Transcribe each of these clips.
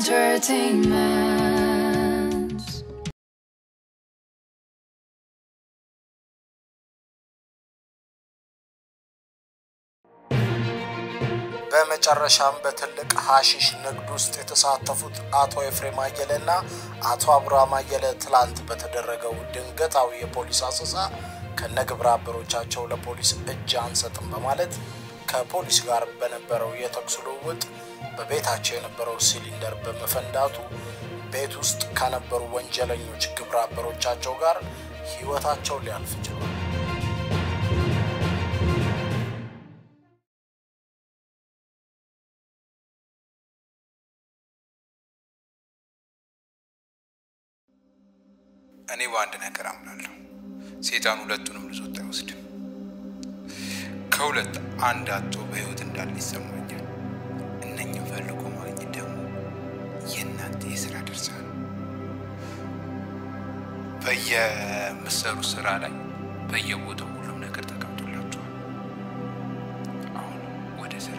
entertainment. በመጨረሻም በትልቅ ሀሺሽ ንግድ ውስጥ የተሳተፉት አቶ ኤፍሬም አየለ እና አቶ አብርሃም አየለ ትላንት በተደረገው ድንገታዊ የፖሊስ አሰሳ ከነግብረ አበሮቻቸው ለፖሊስ እጅ አንሰጥም በማለት ከፖሊስ ጋር በነበረው የተኩስ ልውውጥ በቤታቸው የነበረው ሲሊንደር በመፈንዳቱ ቤት ውስጥ ከነበሩ ወንጀለኞች ግብረ አበሮቻቸው ጋር ሕይወታቸው ሊያልፍ ችሏል። እኔ በአንድ ነገር አምናለሁ። ሴጣን ሁለቱንም ልዞት አይወስድም። ከሁለት አንድ አቶ በህይወት እንዳለ ይሰማኛል። እነኝም ፈልጎ ማግኘት ደግሞ የእናንተ የስራ ድርሻ ነው። በየምሰሩ ስራ ላይ በየቦታው ሁሉም ነገር ተቀምጦላችኋል። አሁን ወደ ስራ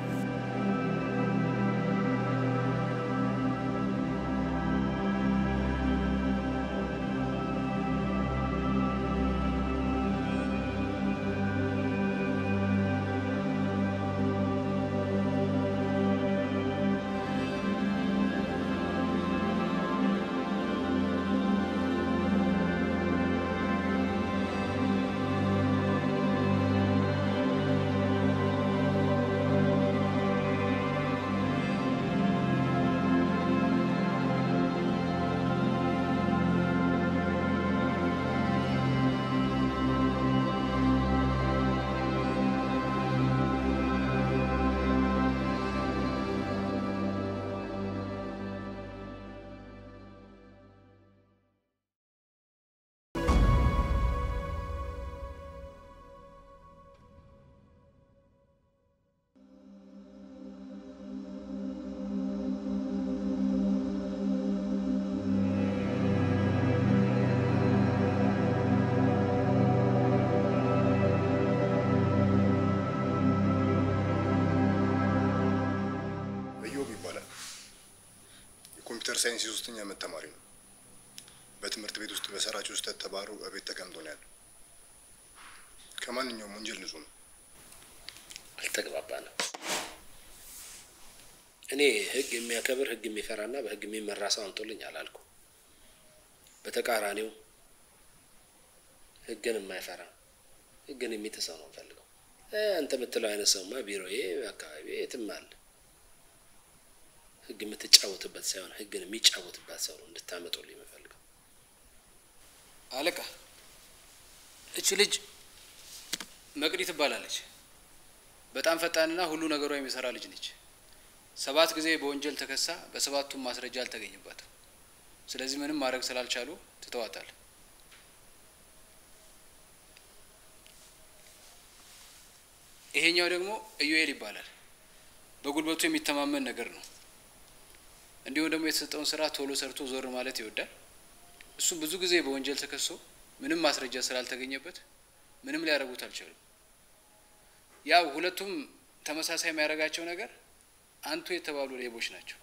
እዮብ ይባላል። የኮምፒውተር ሳይንስ የሶስተኛ ዓመት ተማሪ ነው። በትምህርት ቤት ውስጥ በሰራቸው ስህተት ተባሮ እቤት ተቀምጦ ነው ያለው። ከማንኛውም ወንጀል ንጹህ ነው። አልተግባባንም። እኔ ህግ የሚያከብር ህግ የሚፈራና በህግ የሚመራ ሰው አምጦልኝ አላልኩ። በተቃራኒው ህግን የማይፈራ ህግን የሚጥሰው ነው ፈልገው። አንተ የምትለው አይነት ሰውማ ቢሮዬ፣ አካባቢ የትም አለ። ህግ የምትጫወትበት ሳይሆን ህግን የሚጫወትባት ሰው ነው እንድታመጡልኝ የምፈልገው። አለቃ እች ልጅ መቅዲ ትባላለች። በጣም ፈጣንና ሁሉ ነገሯ የሚሰራ ልጅ ነች። ሰባት ጊዜ በወንጀል ተከሳ በሰባቱም ማስረጃ አልተገኘባትም። ስለዚህ ምንም ማድረግ ስላልቻሉ ትተዋታል። ይሄኛው ደግሞ ኢዩኤል ይባላል። በጉልበቱ የሚተማመን ነገር ነው። እንዲሁም ደግሞ የተሰጠውን ስራ ቶሎ ሰርቶ ዞር ማለት ይወዳል። እሱም ብዙ ጊዜ በወንጀል ተከሶ ምንም ማስረጃ ስላልተገኘበት ምንም ሊያደርጉት አልቻሉም። ያው ሁለቱም ተመሳሳይ የሚያደርጋቸው ነገር አንቱ የተባሉ ሌቦች ናቸው።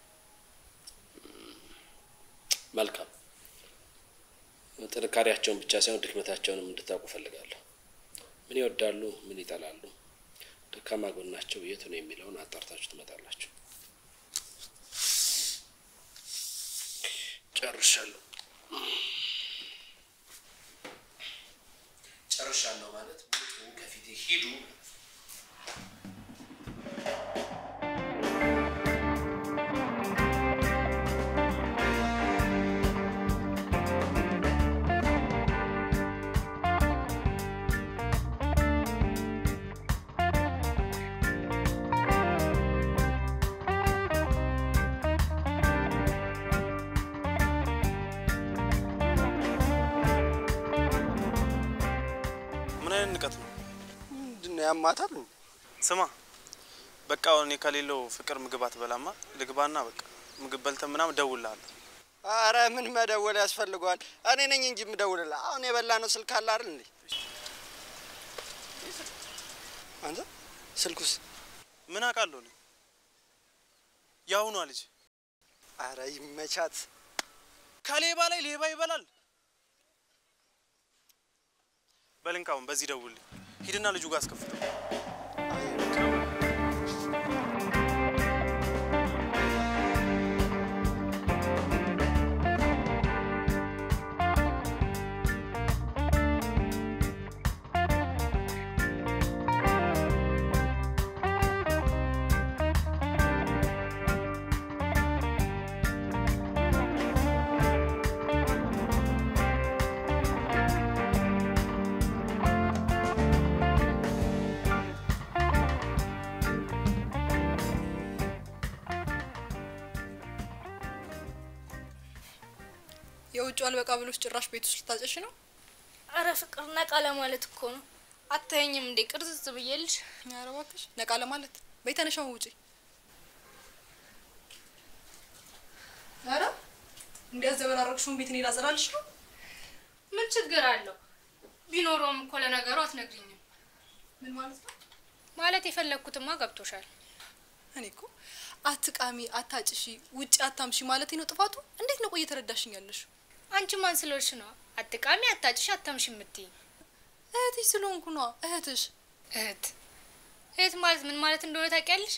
መልካም ጥንካሬያቸውን ብቻ ሳይሆን ድክመታቸውንም እንድታውቁ ፈልጋለሁ። ምን ይወዳሉ፣ ምን ይጠላሉ፣ ደካማ ጎናቸው የት ነው የሚለውን አጣርታችሁ ትመጣላችሁ። ጨርሻለሁ። ጨርሻለሁ ማለት ውጡ፣ ከፊቴ ሂዱ። ምን አይነት ንቀት ነው? ምንድን ነው ያማታል? ስማ በቃ እኔ ከሌለው ፍቅር ምግብ አትበላማ። ልግባና በቃ ምግብ በልተ ምናምን እደውልልሃለሁ። አረ ምን መደወል ያስፈልገዋል? እኔ ነኝ እንጂ የምደውልልህ። አሁን የበላ ነው ስልክ አለ አይደል እንዴ? አንተ ስልኩስ ምን አውቃለሁ እኔ የአሁኗ ልጅ አረ ይመቻት። ከሌባ ላይ ሌባ ይበላል። በልንካውን በዚህ ደውልኝ። ሂድና ልጁ ጋር አስከፍተው። የውጭ አልበቃ ብሎች ጭራሽ ቤት ውስጥ ልታጨሽ ነው? አረ ፍቅር ነቃ ለማለት እኮ ነው። አታየኝም እንዴ ቅርጽጽ ብዬልሽ? ኧረ እባክሽ ነቃ ለማለት በይ ተነሻው ውጪ። ኧረ እንዲያዘበራረቅሽውን ቤት እኔ ላጸዳልሽ ነው። ምን ችግር አለው? ቢኖረውም እኮ ለነገሩ አትነግሪኝም። ምን ማለት ነው? ማለት የፈለግኩትማ ገብቶሻል። እኔ እኮ አትቃሚ፣ አታጭሺ፣ ውጭ አታምሺ ማለቴ ነው ጥፋቱ። እንዴት ነው ቆይ እየተረዳሽኝ ያለሽው? አንቺ ማን ስለሆንሽ ነው አትቃሚ፣ አታጭሽ፣ አታምሽ የምትይኝ? እህትሽ ስለሆንኩ ነዋ። እህትሽ እህት እህት ማለት ምን ማለት እንደሆነ ታውቂያለሽ?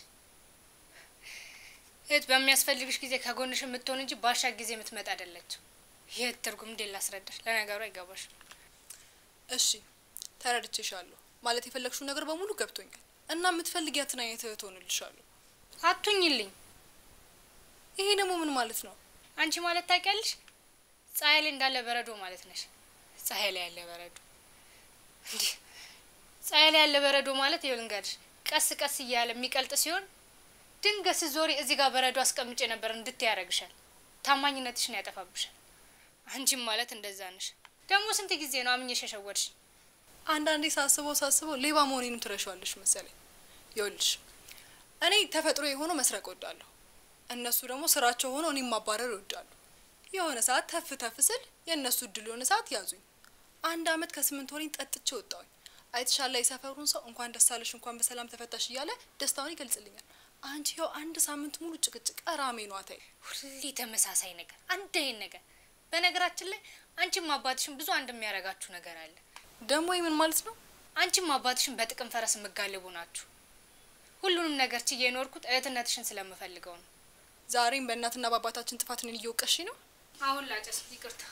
እህት በሚያስፈልግሽ ጊዜ ከጎንሽ የምትሆን እንጂ ባሻ ጊዜ የምትመጣ አይደለችም። የእህት ትርጉም እንዴት ላስረዳሽ? ለነገሩ አይገባሽም። እሺ ተረድቼሻለሁ። ማለት የፈለግሽው ነገር በሙሉ ገብቶኛል እና የምትፈልጊያትን አይነት እህት ሆንልሻለሁ። አቱኝልኝ። ይሄ ደግሞ ምን ማለት ነው? አንቺ ማለት ታውቂያለሽ? ፀሐይ ላይ እንዳለ በረዶ ማለት ነሽ። ፀሐይ ላይ ያለ በረዶ እንዲህ ፀሐይ ላይ ያለ በረዶ ማለት ይኸው ልንገርሽ፣ ቀስ ቀስ እያለ የሚቀልጥ ሲሆን ድንገት ስትዞሪ እዚህ ጋር በረዶ አስቀምጬ ነበር እንድትይ ያደርግሻል። ታማኝነትሽን ያጠፋብሻል። አንቺም ማለት እንደዛ ነሽ። ደግሞ ስንት ጊዜ ነው አምኜሽ የሸወድሽ? አንዳንዴ ሳስበው ሳስበው ሌባ መሆኔንም ትረሻዋለሽ መሰለኝ። ይኸውልሽ እኔ ተፈጥሮ የሆነው መስረቅ እወዳለሁ። እነሱ ደግሞ ስራቸው ሆኖ እኔም ማባረር ይወዳሉ። የሆነ ሰዓት ተፍ ተፍ ስል የእነሱ እድል የሆነ ሰዓት ያዙኝ። አንድ አመት ከስምንት ወሬን ጠጥቼ ወጣሁኝ። አይተሻላ የሰፈሩን ሰው እንኳን ደስ አለሽ እንኳን በሰላም ተፈታሽ እያለ ደስታውን ይገልጽልኛል። አንቺ ይኸው አንድ ሳምንት ሙሉ ጭቅጭቅ ራሜ ነው አታይ። ሁሌ ተመሳሳይ ነገር፣ አንድ አይነት ነገር። በነገራችን ላይ አንቺም አባትሽን ብዙ አንድ የሚያደርጋችሁ ነገር አለ። ደግሞ ምን ማለት ነው? አንቺም አባትሽን በጥቅም ፈረስ የምጋልቡ ናችሁ። ሁሉንም ነገር ችዬ የኖርኩት እህትነትሽን ስለምፈልገው ነው። ዛሬም በእናትና በአባታችን ጥፋት እኔን እየወቀሽ ነው። አሁን ላጨስ፣ ይቅርታ።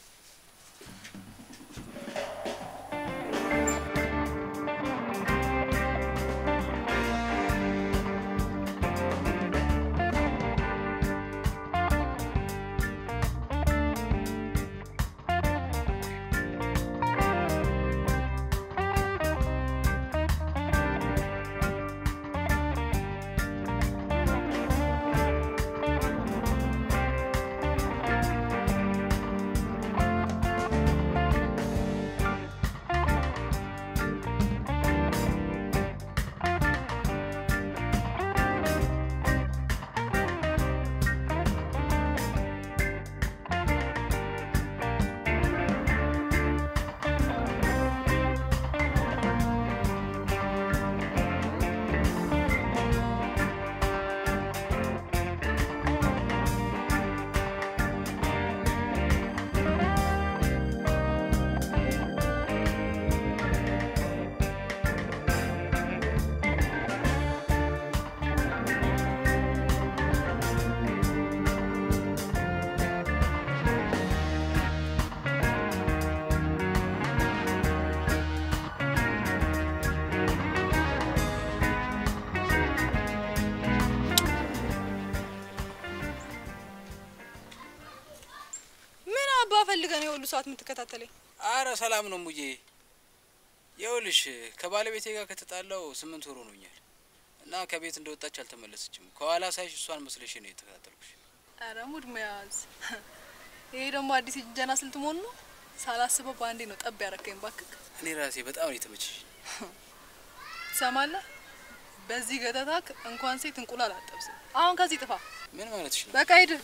ምን አባ ፈልገን የሁሉ ሰዓት የምትከታተለኝ? አረ ሰላም ነው ሙዬ። ይኸውልሽ ከባለቤቴ ጋር ከተጣላው ስምንት ወር ሆኖኛል እና ከቤት እንደወጣች አልተመለሰችም። ከኋላ ሳይሽ እሷን መስለሽ ነው የተከታተልኩሽ። አረ ሙድ መያዝ። ይሄ ደግሞ አዲስ የጅንጀና ስልት መሆኑ ነው። ሳላስበው በአንዴ ነው ጠብ ያረከኝ። ባክክ እኔ ራሴ በጣም ነው የተመቸሽ። ትሰማለህ? በዚህ ገተታክ እንኳን ሴት እንቁላል አጠብስም። አሁን ከዚህ ጥፋ። ምን ማለትሽ ነው? በቃ ሂድ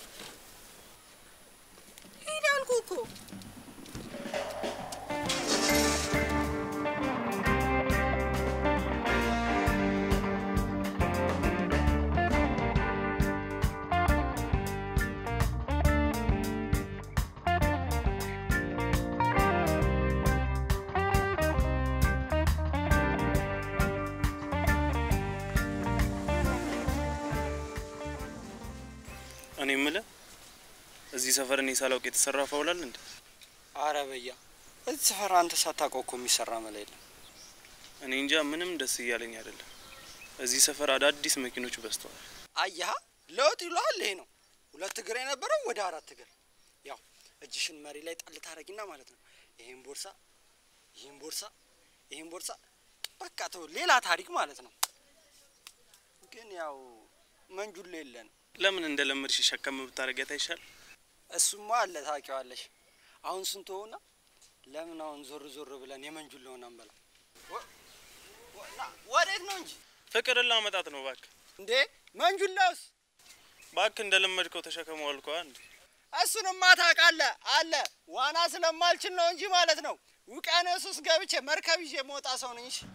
ሂድ አልኩህ እኮ። እኔ የምልህ እዚህ ሰፈር እኔ ሳላውቅ የተሰራ ፋውላል እንዴ? አረ በያ እዚህ ሰፈር አንተ ሳታውቀው እኮ የሚሰራ መላ የለም። እኔ እንጃ ምንም ደስ እያለኝ አይደለም። እዚህ ሰፈር አዳዲስ መኪኖች በዝተዋል። አያሀ ለውጥ ይሏል። ይሄ ነው ሁለት እግር የነበረው ወደ አራት እግር። ያው እጅሽን መሪ ላይ ጣል ታረጊና ማለት ነው። ይሄን ቦርሳ ይሄን ቦርሳ ይሄን ቦርሳ በቃ ተው፣ ሌላ ታሪክ ማለት ነው። ግን ያው መንጁሎ የለን። ለምን እንደለመድሽ ሸከም ብታረጊያት አይሻል? እሱማ አለ ታውቂዋለሽ። አሁን ስንት ሆና ለምን አሁን ዞር ዞር ብለን የመንጁሎውን አንበላ? ወ- ወ- ና- ወዴት ነው እንጂ ፍቅርን ላመጣት ነው እባክህ። እንዴ መንጁሎስ እባክህ እንደለመድከው ተሸከመው አልኳ እንዴ። እሱንማ ታውቃለህ አለ ዋና ስለማልችል ነው እንጂ ማለት ነው። ውቅያኖስ ውስጥ ገብቼ መርከብ ይዤ የምወጣ ሰው ነኝ። እሺ?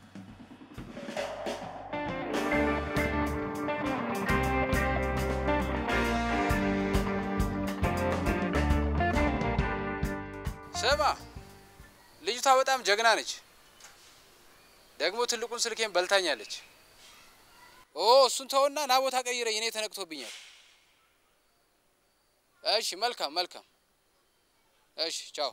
ስማ ልጅቷ በጣም ጀግና ነች። ደግሞ ትልቁን ስልኬን በልታኛለች። ኦ እሱን ተውና ና ቦታ ቀይረኝ፣ እኔ ተነቅቶብኛል። እሺ መልካም መልካም። እሺ ቻው።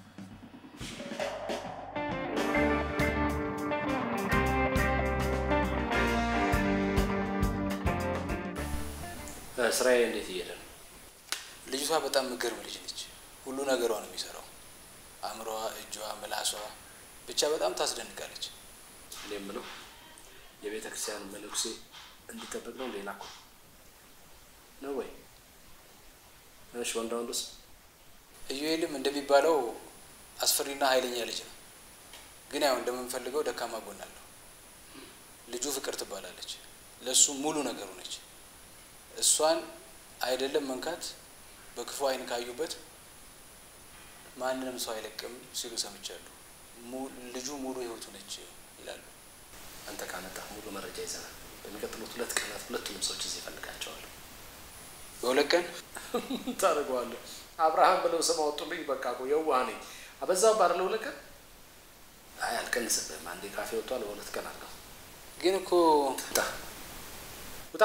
ስራዬ እንዴት እየሄደ ነው? ልጅቷ በጣም ምገርም ልጅ ነች። ሁሉ ነገሯ ነው የሚሰራው። አእምሮዋ፣ እጇ፣ ምላሷ ብቻ በጣም ታስደንቃለች። እኔ የምለው የቤተ ክርስቲያን መነኩሴ እንዲጠበቅ ነው ሌላ እኮ ነው ወይ? እሺ ወንዳ ወንዱስ? ኢዩኤልም እንደሚባለው አስፈሪና ኃይለኛ ልጅ ነው። ግን ያው እንደምንፈልገው ደካማ ጎን አለው። ልጁ ፍቅር ትባላለች። ለእሱ ሙሉ ነገሩ ነች። እሷን አይደለም መንካት በክፉ አይን ካዩበት ማንንም ሰው አይለቅም ሲሉ ሰምቻለሁ። mu- ልጁ ሙሉ ህይወቱ ነች ይላሉ። አንተ ካመጣህ ሙሉ መረጃ ይዘናል። በሚቀጥሉት ሁለት ቀናት ሁለቱንም ሰዎች እዚህ እፈልጋቸዋለሁ። በሁለት ቀን ታደርገዋለህ። አብርሃም ብለው ስም አወጡልኝ። በቃ እኮ የዋህ ነኝ። አበዛው ባለ ሁለት ቀን አይ አልቀንስብህም። አንዴ ካፌ ወጥቷል። በሁለት ቀን አድርገው። ግን እኮ ውጣ ውጣ።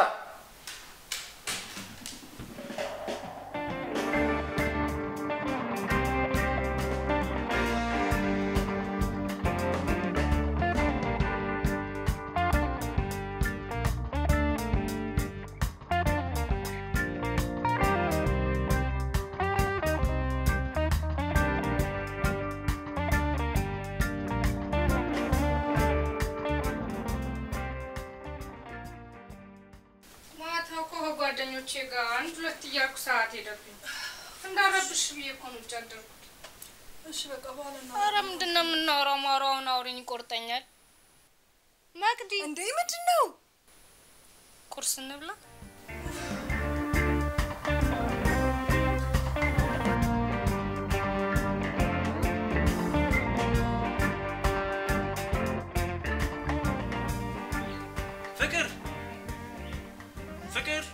ማታ እኮ ከጓደኞቼ ጋር አንድ ሁለት እያልኩ ሰዓት ሄደብኝ። እንዳረብሽ ብዬ እኮ ነው ውጭ ያደርኩት። እሺ በቃ በኋላ ነው። ኧረ ምንድን ነው የምናወራው? ማውራውን አውሪኝ፣ ይቆርጠኛል። መቅዲ እንዴ ምንድን ነው? ቁርስ እንብላ። ፍቅር ፍቅር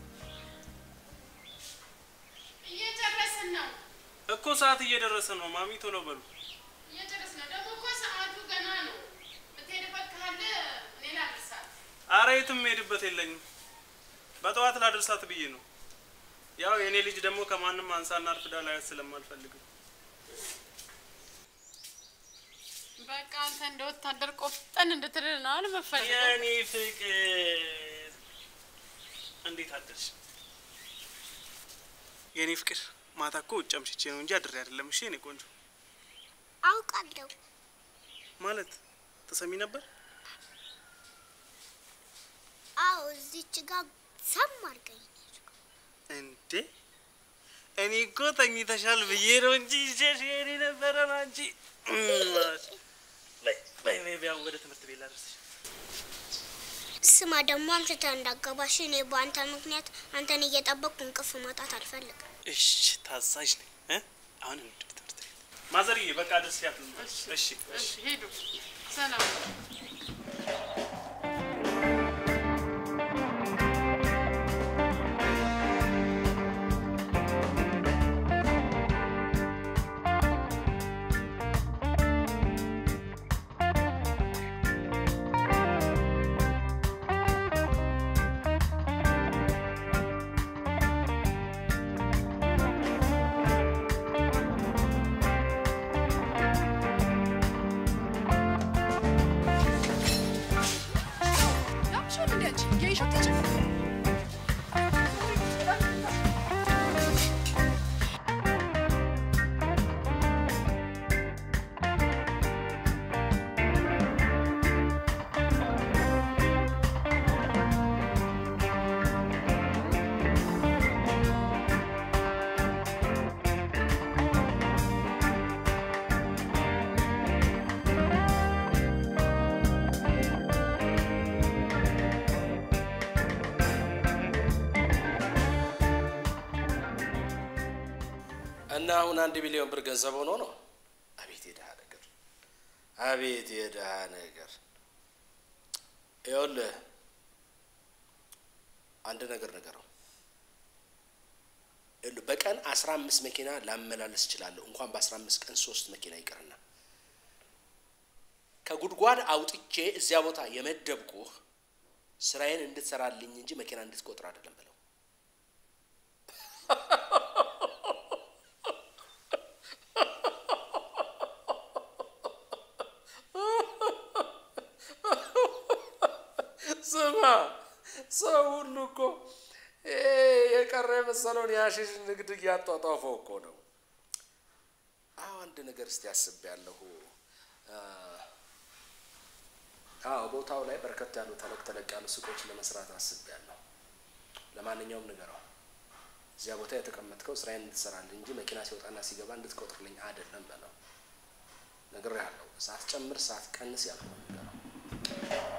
እየጨረስን ነው እኮ ሰዓት እየደረሰ ነው። ማሚ ቶሎ በሉ። እየጨረስን ነው። ደግሞ እኮ ሰዓቱ ገና ነው። ብትሄድበት ካለ እኔ ላድርሳት። አረ የትም ሄድበት የለኝም። በጠዋት ላደርሳት ብዬ ነው። ያው የእኔ ልጅ ደግሞ ከማንም አንሳና አርፍዳ ላያት ስለማልፈልግ ነው። በቃ አንተ እንደ ወታደር ቆፍጠን እንድትድል ነው አለ መፈልገው። የእኔ ፍቅር እንዴት አደርሽ? የእኔ ፍቅር ማታ እኮ ውጭ አምሽቼ ነው እንጂ አድሬ አይደለም። እሺ የእኔ ቆንጆ አውቃለሁ። ማለት ተሰሚ ነበር። አዎ እዚች ጋር ሰም አድርገኝ። እንዴ እኔ እኮ ተኝተሻል ብዬ ነው እንጂ ይዤሽ የኔ ነበረ ነው አንቺ በይ በይ በይ ቢያው ወደ ትምህርት ቤት ላደርስሽ። ስማ ደግሞ አምሽተህ እንዳገባሽ እኔ በአንተ ምክንያት አንተን እየጠበቅኩ እንቅልፍ ማጣት አልፈልግም። እሺ ታዛዥ ነኝ እ አሁን እንሂድ ወደ ትምህርት ቤት። ማዘርዬ በቃ አድርሻት። እሺ እሺ እሺ ሂዱ። ሰላም ይዘሽ አትሄጂ። እና አሁን አንድ ሚሊዮን ብር ገንዘብ ሆኖ ነው። አቤት የድሃ ነገር፣ አቤት የድሃ ነገር። ይኸውልህ አንድ ነገር ነገረው። ይኸውልህ በቀን አስራ አምስት መኪና ላመላለስ እችላለሁ። እንኳን በአስራ አምስት ቀን ሶስት መኪና ይቅርና ከጉድጓድ አውጥቼ እዚያ ቦታ የመደብኩህ ስራዬን እንድትሰራልኝ እንጂ መኪና እንድትቆጥር አይደለም ብለው ስማ ሰው ሁሉ እኮ ይሄ የቀረ የመሰለውን የሀሺሽ ንግድ እያጧጧፈው እኮ ነው። አዎ አንድ ነገር እስቲ አስቤያለሁ። አዎ ቦታው ላይ በርከት ያሉ ተለቅ ተለቅ ያሉ ሱቆች ለመስራት አስቤያለሁ። ለማንኛውም ንገረው፣ እዚያ ቦታ የተቀመጥከው ስራዬን እንድትሰራልኝ እንጂ መኪና ሲወጣና ሲገባ እንድትቆጥርልኝ አይደለም በለው። ነግሬሃለሁ። ሳትጨምር ሳትቀንስ ያልኩህ ንገረው።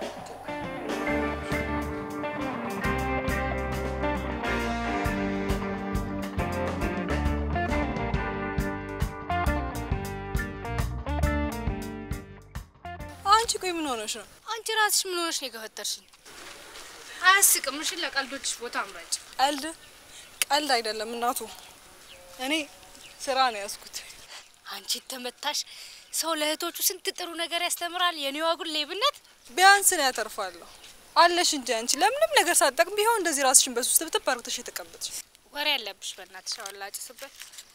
አንቺ ቆይ ምን ሆነሽ ነው? አንቺ ራስሽ ምን ሆነሽ ነው የገፈተርሽኝ? አያስቅም። እሺ ለቀልዶችሽ ቦታ አምራጭ። ቀልድ ቀልድ አይደለም እናቱ። እኔ ስራ ነው ያዝኩት። አንቺ ተመታሽ። ሰው ለእህቶቹ ስንት ጥሩ ነገር ያስተምራል። የኔዋ ግን ሌብነት። ቢያንስ ነው ያተርፋለሁ አለሽ እንጂ አንቺ ለምንም ነገር ሳትጠቅም ቢሆን እንደዚህ ራስሽን በሱስ ትብትብ አርግተሽ የተቀመጥሽ ወሬ ያለብሽ በእናትሽ። አሁን ላጭስበት።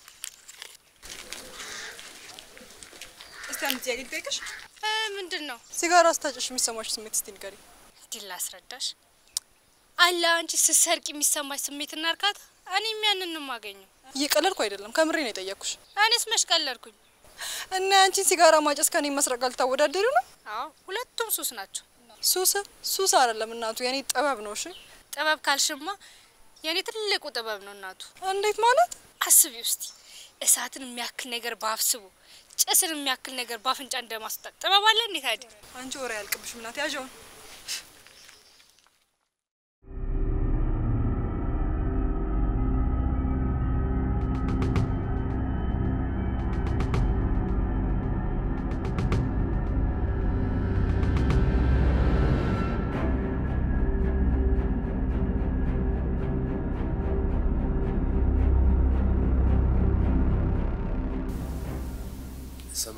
እስቲ አንድ ጥያቄ ልጠይቅሽ። ምንድን ነው? ሲጋራ ስታጨሽ የሚሰማሽ ስሜት እስቲ ንገሪ። እንዲህ ላስረዳሽ። አለ አንቺ ስትሰርቂ የሚሰማሽ ስሜትና እርካታ፣ እኔም ያንን ነው የማገኘው። እየቀለድኩ አይደለም፣ ከምሬ ነው የጠየቅኩሽ። እኔስ መች ቀለድኩኝ? እና ያንቺን ሲጋራ ማጨስ ከኔ መስረቅ ልታወዳደሪ ነው? አዎ ሁለቱም ሱስ ናቸው። ሱስ ሱስ አይደለም እናቱ፣ የኔ ጥበብ ነው። እሺ ጥበብ ካልሽማ የኔ ትልቁ ጥበብ ነው እናቱ። እንዴት ማለት? አስቢ ውስቲ እሳትን የሚያክል ነገር ባፍስቡ ጭስን የሚያክል ነገር ባፍንጫ እንደማስወጣት ጥበብ አለ እንዴት አይደል? አንቺ ወሬ ያልቅብሽ ምናት ያዣውን ስማ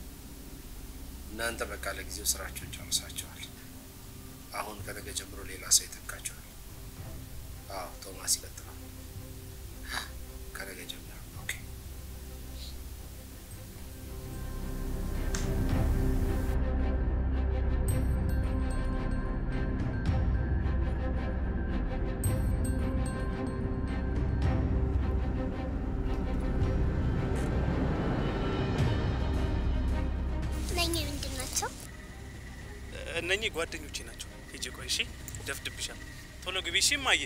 እናንተ በቃ ለጊዜው ስራቸውን ጨርሳቸዋል። አሁን ከነገ ጀምሮ ሌላ ሰው ይተካቸዋል። አዎ ቶማስ ይቀጥላል። ከነገ ጀምሮ ኦኬ። እነኚህ ምንድን ናቸው? እነኚህ ጓደኞቼ ናቸው። ሂጂ ቆይ እሺ፣ ደፍድብሻል። ቶሎ ግቢ እሺ። እማዬ።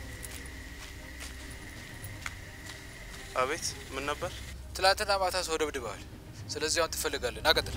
አቤት፣ ምን ነበር? ትላንትና ማታ ሰው ደብድበዋል። ስለዚህ አሁን ትፈልጋለን። ናቀጥል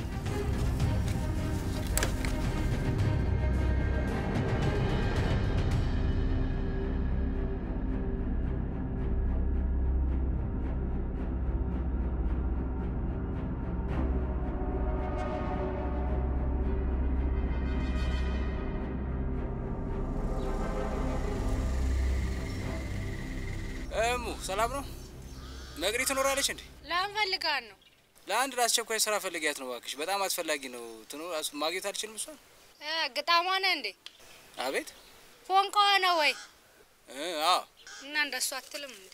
እሙ ሰላም ነው? መቅዲ ትኖራለች እንዴ? ለምን ፈልጋን ነው? ለአንድ ለአስቸኳይ ስራ ፈልጊያት ነው እባክሽ። በጣም አስፈላጊ ነው። ትኖር ማግኘት አልችልም እሷን። እ ግጣሟ ነህ እንዴ? አቤት ፎንቃዋ ነው ወይ? እ አዎ እና እንደሱ አትልም እንዴ?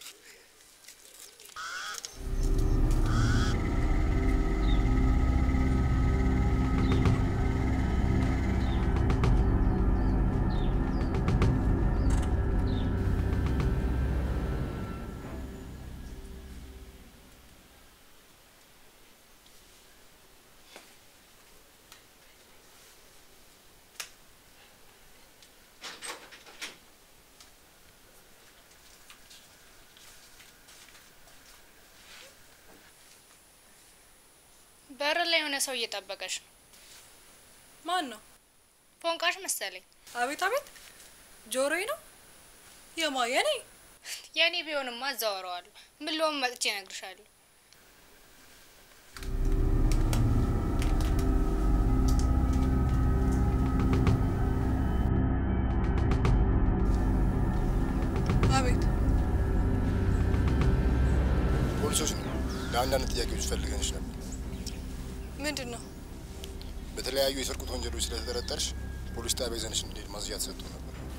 በር ላይ የሆነ ሰው እየጠበቀሽ ነው። ማን ነው? ፎንቃሽ መሰለኝ። አቤት አቤት፣ ጆሮዬ ነው የማ የኔ የእኔ ቢሆንማ አዛወረዋለሁ። ምን ልሆን መጥቼ እነግርሻለሁ። አቤት ፖሊሶች ነው። ለአንዳንድ ጥያቄዎች ፈልገንሽ ነበር። ምንድን ነው? በተለያዩ የስርቆት ወንጀሎች ስለተጠረጠርሽ ፖሊስ ጣቢያ ይዘንሽ እንድንሄድ ማዝዣ ተሰጥቶ ነበር።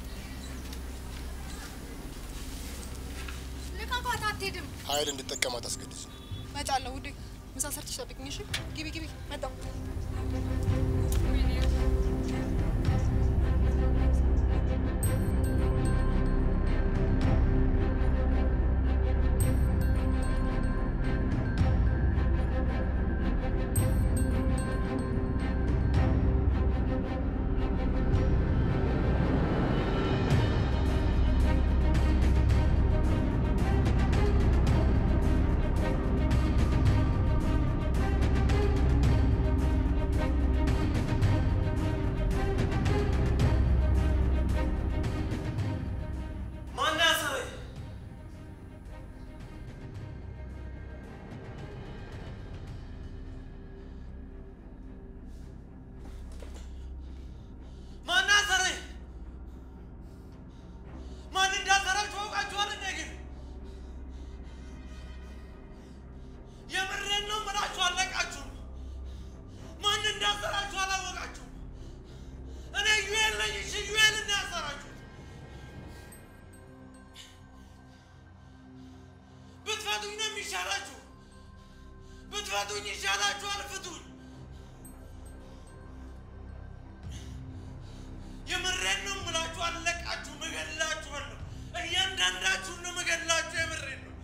ልቀቋት፣ አትሄድም። ኃይል እንድጠቀም አታስገድጅ። እመጣለሁ ውዴ። ምሳ ሰርተሽ ጠብቂኝ እሺ? ግቢ ግቢ፣ መጣሁ። ማን ያሰረኝ? ማን ያሰረኝ? ማን እንዳሰራችሁ አውቃችኋል? እንደ ግን የምሬን ነው የምላችሁ፣ አለቃችሁም። ማን እንዳሰራችሁ አላወቃችሁም። እኔ ዩኤል ነኝ። እሺ ዩኤል እና ያሰራችሁ ብትፈቱኝ ነው የሚሻላችሁ። ብትፈቱኝ ይሻላችኋል። ፍቱኝ። የምሬን ነው የምላችሁ፣ አለቃችሁ፣ እገድላችኋለሁ። እያንዳንዳችሁን ነው እገድላችሁ። የምሬን ነው።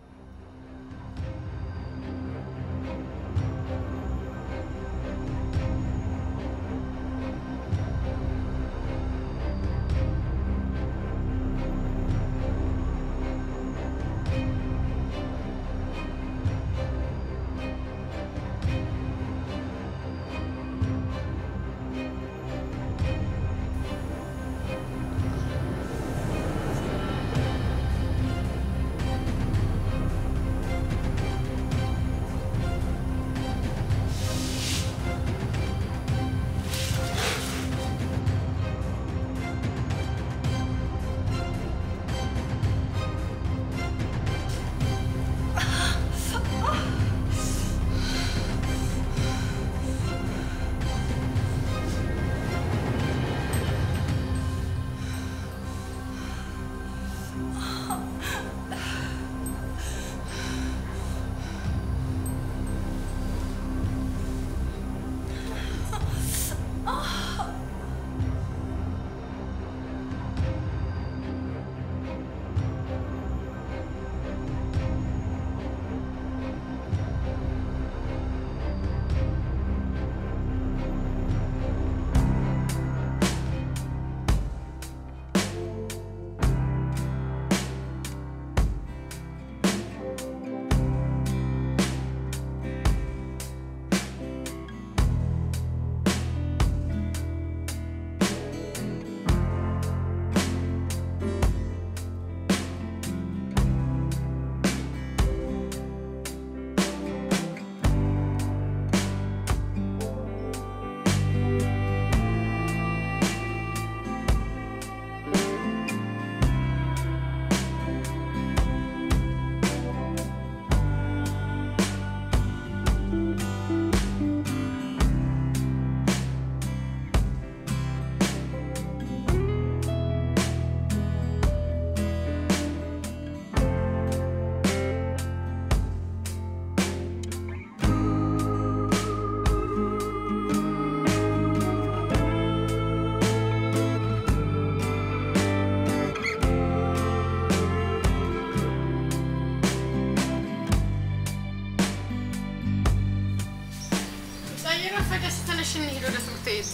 ረፈደስ ተነሽ እንሂድ ወደ ትምህርት ቤት።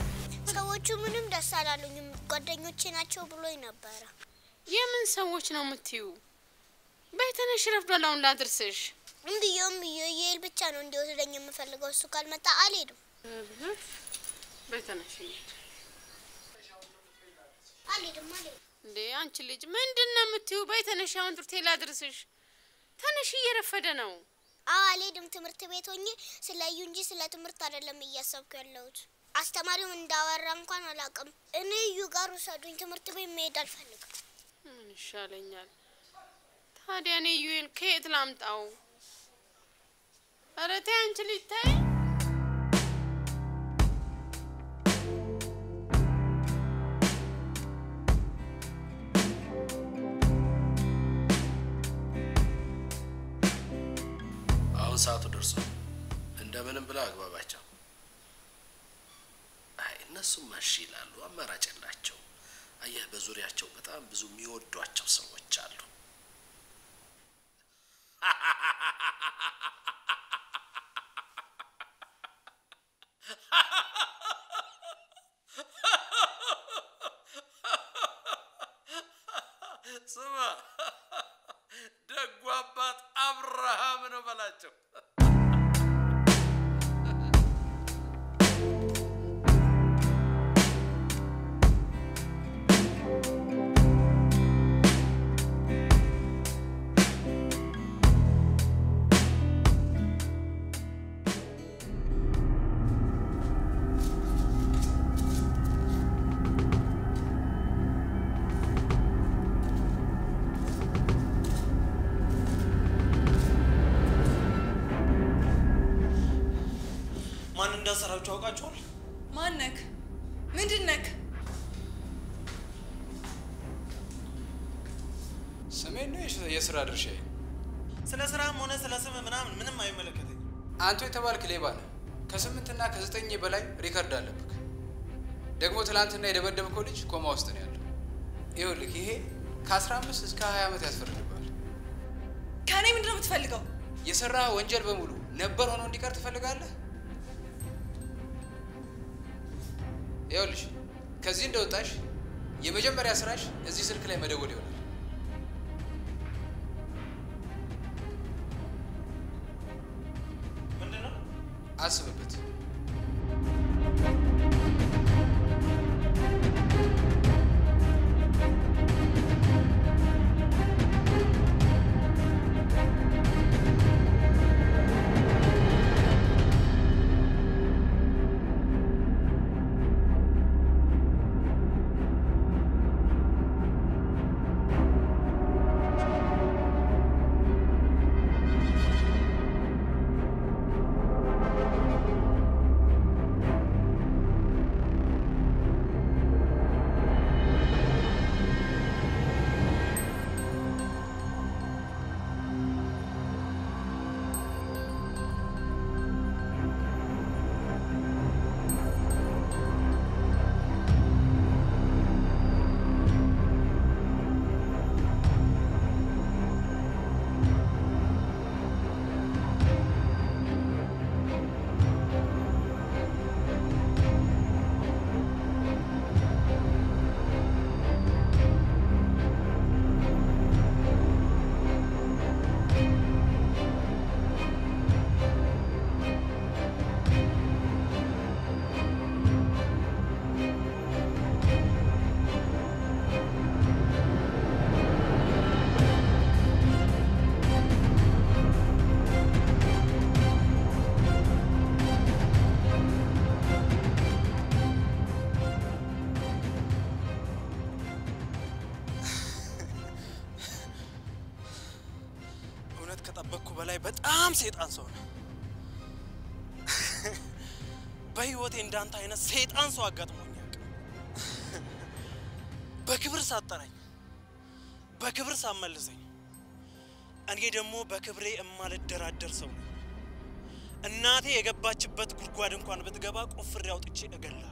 ሰዎቹ ምንም ደስ አላሉኝም። ጓደኞቼ ናቸው ብሎኝ ነበረ። የምን ሰዎች ነው የምትዩ? በይ ተነሽ፣ ረፍዷል። አሁን ላድርስሽ። እምብዬው እምብዬው ይሄል ብቻ ነው እንዲወስደኝ የምፈልገው። እሱ ካልመጣ አልሄድም። በተነሽ እንሂድ። አልሄድም አልሄድም። እንዴ አንቺ ልጅ ምንድን ነው የምትይው? በይ ተነሽ፣ አሁን ትምህርት ቤት ላድርስሽ። ተነሽ፣ እየረፈደ ነው። አዎ አልሄድም። ትምህርት ቤት ሆኜ ስለ እዩ እንጂ ስለ ትምህርት አይደለም እያሰብኩ ያለሁት። አስተማሪውም እንዳወራ እንኳን አላውቅም። እኔ እዩ ጋር ውሰዱኝ። ትምህርት ቤት መሄድ አልፈልግም። ምን ይሻለኛል ታዲያ? እኔ እዩን ከየት ላምጣው? ኧረ ተይ አንቺ ልጅ ተይ። አሁን ሰዓቱ ደርሶ እንደምንም ብላ አግባባቸው። አይ እነሱም እሺ ይላሉ፣ አማራጭ የላቸው። አየህ በዙሪያቸው በጣም ብዙ የሚወዷቸው ሰዎች አሉ። ስማ ደጉ አባት አብርሃም ነው በላቸው። ማን እንዳሰራችሁ አውቃችኋል? ማነክ? ምንድን ነክ? ስሜን ነው የሽ- የስራ ድርሻዬ። ስለ ስራም ሆነ ስለ ስም ምናምን ምንም አይመለከተኝም። አንተ የተባልክ ሌባ ነህ። ከስምንትና ከዘጠኝ በላይ ሪከርድ አለብክ። ደግሞ ትናንትና የደበደብከው ልጅ ኮማ ውስጥ ነው ያለው። ይኸውልህ ይሄ ከ15 እስከ 20 ዓመት ያስፈርድብሃል። ከእኔ ምንድን ነው የምትፈልገው? የሰራ ወንጀል በሙሉ ነበር ሆኖ እንዲቀር ትፈልጋለህ? ይኸውልሽ ከዚህ እንደወጣሽ የመጀመሪያ ስራሽ እዚህ ስልክ ላይ መደወል ይሆናል። ምንድን ነው? አስብበት። እውነት ከጠበቅኩ በላይ በጣም ሰይጣን ሰው ነው። በህይወቴ እንዳንተ አይነት ሰይጣን ሰው አጋጥሞኝ አያውቅም። በክብር ሳጠራኝ፣ በክብር ሳመልሰኝ፣ እኔ ደግሞ በክብሬ እማልደራደር ሰው ነኝ። እናቴ የገባችበት ጉድጓድ እንኳን ብትገባ ቆፍሬ አውጥቼ እገላለሁ።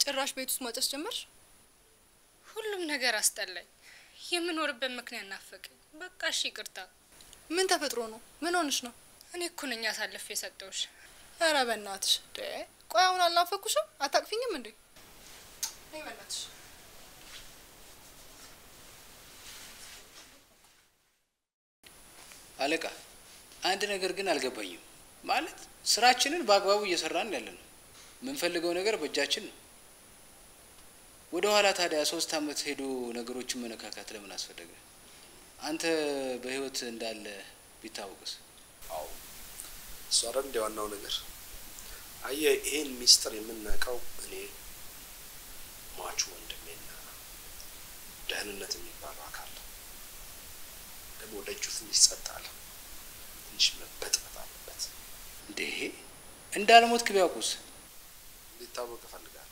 ጭራሽ ቤት ውስጥ ማጨስ ጀመርሽ? ሁሉም ነገር አስጠላኝ። የምኖርበት ምክንያት ናፈቀኝ። በቃ እሺ ይቅርታ። ምን ተፈጥሮ ነው? ምን ሆንሽ ነው? እኔ እኮ ነኝ አሳልፌ የሰጠውሽ። ኧረ በእናትሽ ደ ቆይ አሁን አልናፈኩሽም? አታቅፊኝም እንዴ? ነይ በእናትሽ። አለቃ፣ አንድ ነገር ግን አልገባኝም። ማለት ስራችንን በአግባቡ እየሰራን ያለ ነው። የምንፈልገው ነገር በእጃችን ነው። ወደ ኋላ ታዲያ ሶስት አመት ሄዶ ነገሮችን መነካካት ለምን አስፈለገ? አንተ በህይወት እንዳለ ቢታወቅስ? አዎ እሱ አይደል እንደ ዋናው ነገር። አየህ ይሄን ሚስጥር የምናውቀው እኔ ሟቹ ወንድሜና ደህንነት የሚባለው አካል ደግሞ ደጁ ትንሽ ጸጥ አለ። ትንሽ መበጥበጥ አለበት። እንዴ እንዳልሞትክ ቢያውቁስ? እንዲታወቅ እፈልጋለሁ።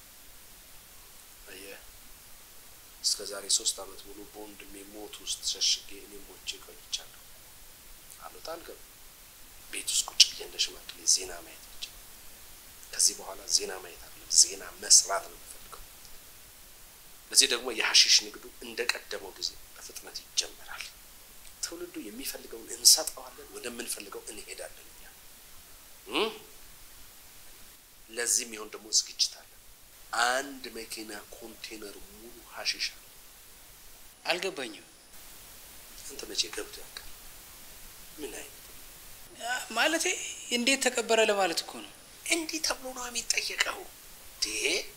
አየህ እስከ ዛሬ ሶስት አመት ሙሉ በወንድሜ ሞት ውስጥ ሸሽጌ እኔ ሞቼ ቆይቻለሁ። አልወጣ አልገባም። ቤት ውስጥ ቁጭ ብዬ እንደ ሽማግሌ ዜና ማየት ብቻ። ከዚህ በኋላ ዜና ማየት አይደለም ዜና መስራት ነው የምፈልገው። ለዚህ ደግሞ የሀሺሽ ንግዱ እንደ ቀደመው ጊዜ በፍጥነት ይጀመራል። ትውልዱ የሚፈልገውን እንሰጠዋለን፣ ወደምንፈልገው እንሄዳለን። እኛ እም? ለዚህም ይሆን ደግሞ ዝግጅት አለ። አንድ መኪና ኮንቴነር ሙሉ ሀሺሽ አለ። አልገባኝም። አንተ መቼ ገብቶ ያውቃል? ምን አይነት ማለቴ እንዴት ተቀበረ ለማለት እኮ ነው። እንዲህ ተብሎ ነው የሚጠየቀው። ዴ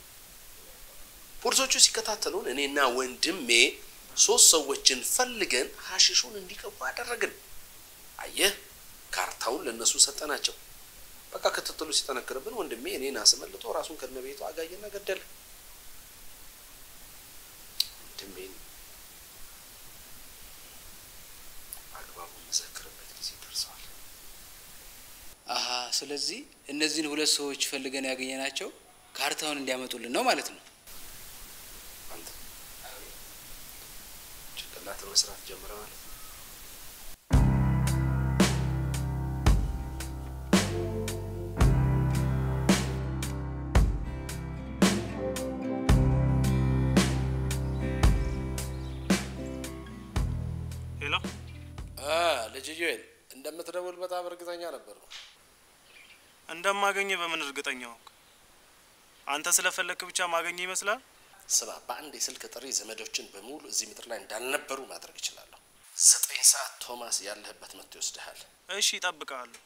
ፖሊሶቹ ሲከታተሉን እኔና ወንድሜ ሶስት ሰዎችን ፈልገን ሀሺሹን እንዲቀቡ አደረግን። አየህ ካርታውን ለእነሱ ሰጠናቸው። በቃ ክትትሉ ሲጠነክርብን ወንድሜ እኔን አስመልጦ ራሱን ከነ ቤቱ አጋየና ገደለ። ወንድሜን በአግባቡ መዘክርበት ጊዜ ደርሰዋል። አሀ ስለዚህ እነዚህን ሁለት ሰዎች ፈልገን ያገኘናቸው ካርታውን እንዲያመጡልን ነው ማለት ነው። አንተ ጭንቅላት መስራት ጀምረ ማለት ነው። ሄሎ ልጅ ዩኤል እንደምትደውል በጣም እርግጠኛ ነበርኩ። እንደማገኘ በምን እርግጠኛ ሆንክ? አንተ ስለፈለክ ብቻ ማገኘ ይመስላል? ስማ፣ በአንድ የስልክ ጥሪ ዘመዶችን በሙሉ እዚህ ምድር ላይ እንዳልነበሩ ማድረግ እችላለሁ። ዘጠኝ ሰዓት ቶማስ ያለህበት መጥቶ ይወስድሃል። እሺ፣ እጠብቅሃለሁ።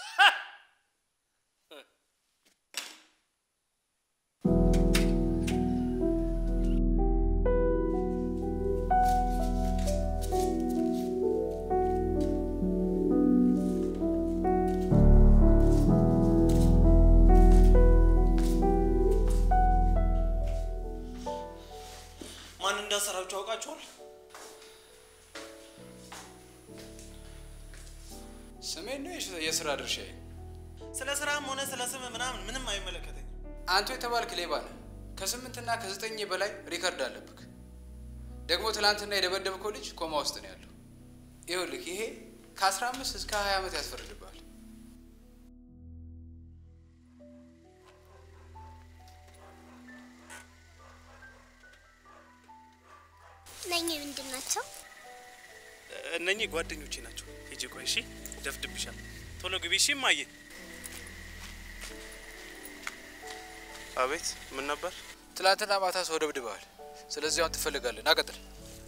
ማን እንዳሰራችሁ አውቃችኋል? ስሜን ነው የሽ- የስራ ድርሻዬ። ስለ ስራም ሆነ ስለ ስም ምናምን ምንም አይመለከተኝም። አንተ የተባልክ ሌባ ነህ። ከስምንትና ከዘጠኝ በላይ ሪከርድ አለብክ። ደግሞ ትናንትና የደበደብከው ልጅ ኮማ ውስጥ ነው ያለው። ይኸውልህ ይሄ ከአስራ አምስት እስከ ሀያ ዓመት ያስፈርድብሃል። እነኚህ ምንድን ናቸው? እነኚህ ጓደኞቼ ናቸው። ሂጂ ቆይ፣ እሺ፣ ደፍድብሻል። ቶሎ ግቢ፣ እሺ። እማዬ። አቤት፣ ምን ነበር? ትናንትና ማታ ሰው ደብድበሃል። ስለዚህ አሁን ትፈልጋለህ። ና ቀጥል።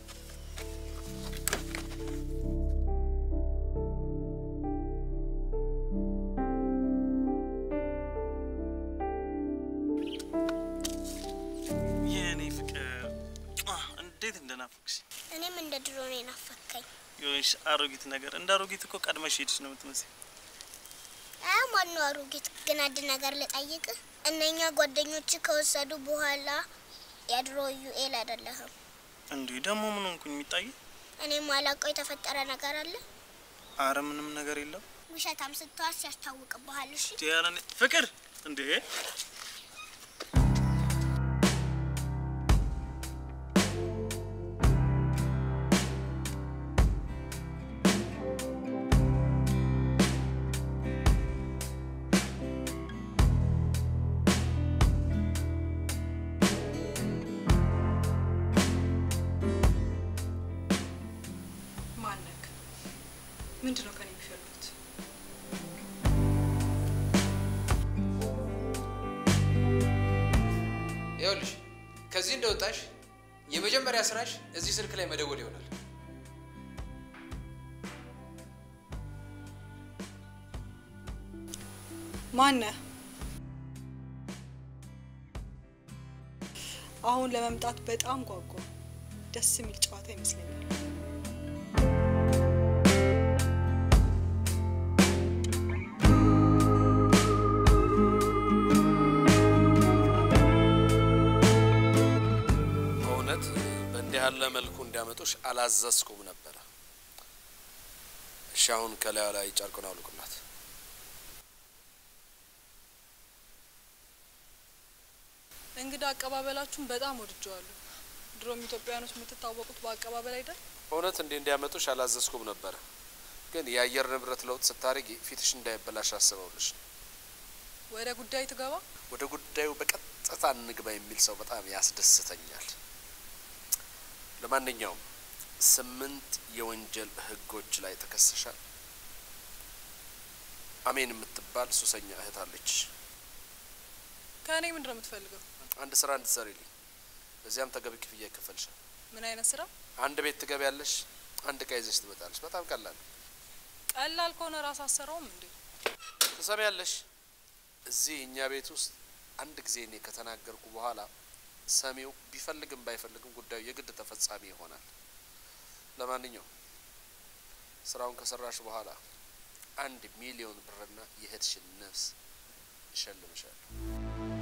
የእኔ ፍቅር አህ፣ እንዴት እንደናፈቅሽ እኔም እንደ ድሮ ነው የናፈከኝ። የሆንሽ አሮጊት ነገር። እንደ አሮጊት እኮ ቀድመሽ ሄድሽ ነው የምትመስል። አያ ማነው አሮጌት? ግን አንድ ነገር ልጠይቅህ። እነኛ ጓደኞች ከወሰዱ በኋላ የድሮ ዩኤል አይደለህም። እንዲህ ደግሞ ምን ሆንኩኝ? የሚታይ እኔ ማላውቀው የተፈጠረ ነገር አለ። አረ ምንም ነገር የለም። ውሸታም ስትዋስ ያስታውቅብሃል። እሺ ኧረ እኔ- ፍቅር እንዴ ይኸውልሽ ከዚህ እንደወጣሽ የመጀመሪያ ስራሽ እዚህ ስልክ ላይ መደወል ይሆናል። ማነህ? አሁን ለመምጣት በጣም ጓጓ። ደስ የሚል ጨዋታ ይመስለኛል። በእውነት በእንዲህ ያለ መልኩ እንዲያመጡሽ አላዘዝኩም ነበረ። እሺ አሁን ከላዩ ላይ ጨርቁን አውልቁላት። እንግዳ አቀባበላችሁን በጣም ወድጀዋለሁ። ድሮም ኢትዮጵያውያኖች የምትታወቁት በአቀባበል አይደል? በእውነት እንዲህ እንዲያመጡሽ አላዘዝኩም ነበረ፣ ግን የአየር ንብረት ለውጥ ስታደርጊ ፊትሽ እንዳይበላሽ አስበውልሽ ነው። ወደ ጉዳይ ትገባ። ወደ ጉዳዩ በቀጥታ እንግባ የሚል ሰው በጣም ያስደስተኛል። ለማንኛውም ስምንት የወንጀል ህጎች ላይ ተከሰሻል። አሜን የምትባል ሱሰኛ እህት አለች። ከእኔ ምንድን ነው የምትፈልገው? አንድ ስራ እንድትሰሪልኝ፣ በዚያም ተገቢ ክፍያ ይከፈልሻል። ምን አይነት ስራ? አንድ ቤት ትገቢያለሽ፣ አንድ እቃ ይዘሽ ትመጣለሽ። በጣም ቀላል ነው። ቀላል ከሆነ ራስ አሰራውም እንዴ? ትሰሚያለሽ? እዚህ እኛ ቤት ውስጥ አንድ ጊዜ እኔ ከተናገርኩ በኋላ ሰሚው ቢፈልግም ባይፈልግም ጉዳዩ የግድ ተፈጻሚ ይሆናል። ለማንኛውም ስራውን ከሰራሽ በኋላ አንድ ሚሊዮን ብርና የእህትሽን ነፍስ እሸልምሻለሁ።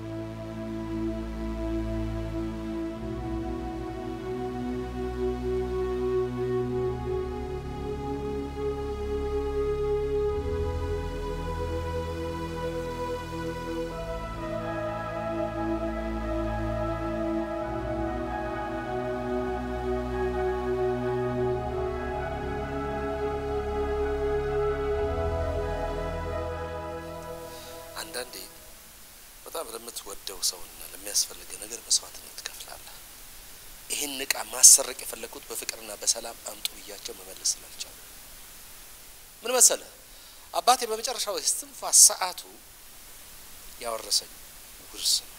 አንዳንዴ በጣም ለምትወደው ሰውና ለሚያስፈልግ ነገር መስዋዕትነት ትከፍላለህ። ይህን እቃ ማሰረቅ የፈለግኩት በፍቅርና በሰላም አምጡ ብያቸው መመለስ ስላልቻሉ ምን መሰለ አባቴ በመጨረሻው የስትንፋስ ሰዓቱ ያወረሰኝ ውርስ ነው።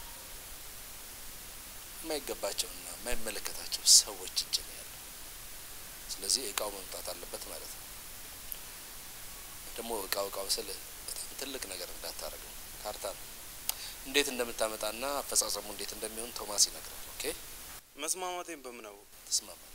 የማይገባቸውና የማይመለከታቸው ሰዎች እጅ ነው ያለው። ስለዚህ እቃው መምጣት አለበት ማለት ነው። ደግሞ እቃው እቃው ስል በጣም ትልቅ ነገር እንዳታደርገው ካርታ ነው። እንዴት እንደምታመጣና አፈጻጸሙ እንዴት እንደሚሆን ቶማስ ይነግራል። ኦኬ መስማማቴን በምን አወቅ? ትስማማለህ?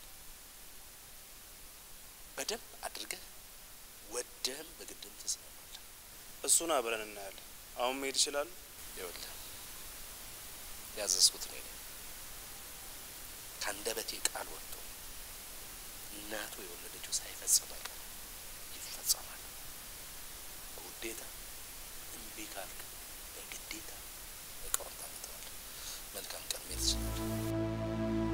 በደንብ አድርገህ ወደህም በግድም ትስማማለህ። እሱን አብረን እናያለን። አሁን መሄድ ይችላሉ? ይኸውልህ ያዘዝኩት እኔ ነኝ። ከአንደበቴ ቃል ወጥቶ እናቱ የወለደችው ሳይፈጸም አይቀርም፣ ይፈጸማል። በውዴታ እምቢ ካልክ በግዴታ እቃውን ታመጣዋለህ። መልካም ቀን መሄድ ትችላለህ።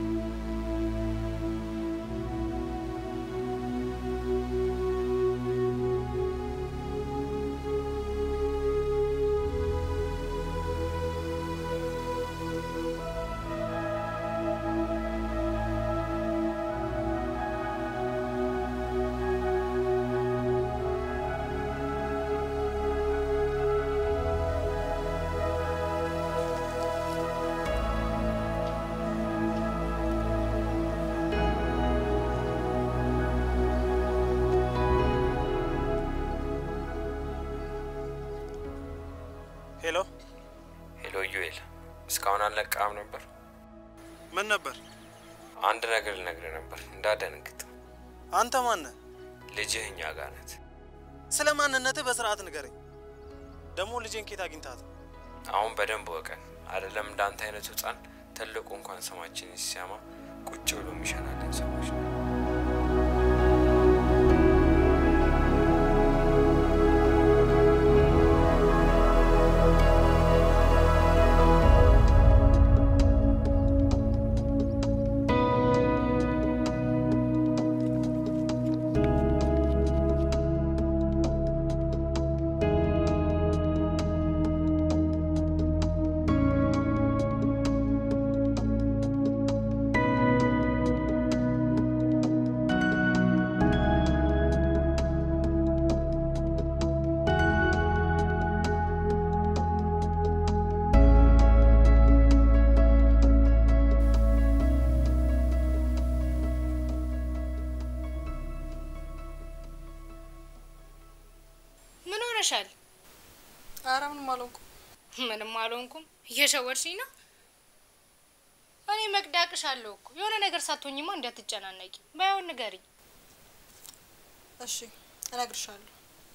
ሄሎ ሄሎ ዩኤል፣ እስካሁን አልነቃም ነበር? ምን ነበር? አንድ ነገር ልነግርህ ነበር እንዳደንግጥ። አንተ ማነህ? ልጅህ እኛ ጋር ናት። ስለ ማንነትህ በስርዓት ንገረኝ። ደግሞ ልጄን ኬት አግኝታት? አሁን በደንብ ወቀን አይደለም እንዳንተ አይነቱ ህፃን ትልቁ እንኳን ስማችንን ሲሰማ ቁጭ ብሎ የሚሸናለን ሰዎች ነው። ሆነሻል? ኧረ ምንም አልሆንኩም። ምንም አልሆንኩም። እየሸወድሽኝ ነው። እኔ መቅዳቅሽ አለሁ እኮ የሆነ ነገር ሳትሆኝማ እንዳትጨናነቂ። ባይሆን ንገሪኝ። እሺ እነግርሻለሁ።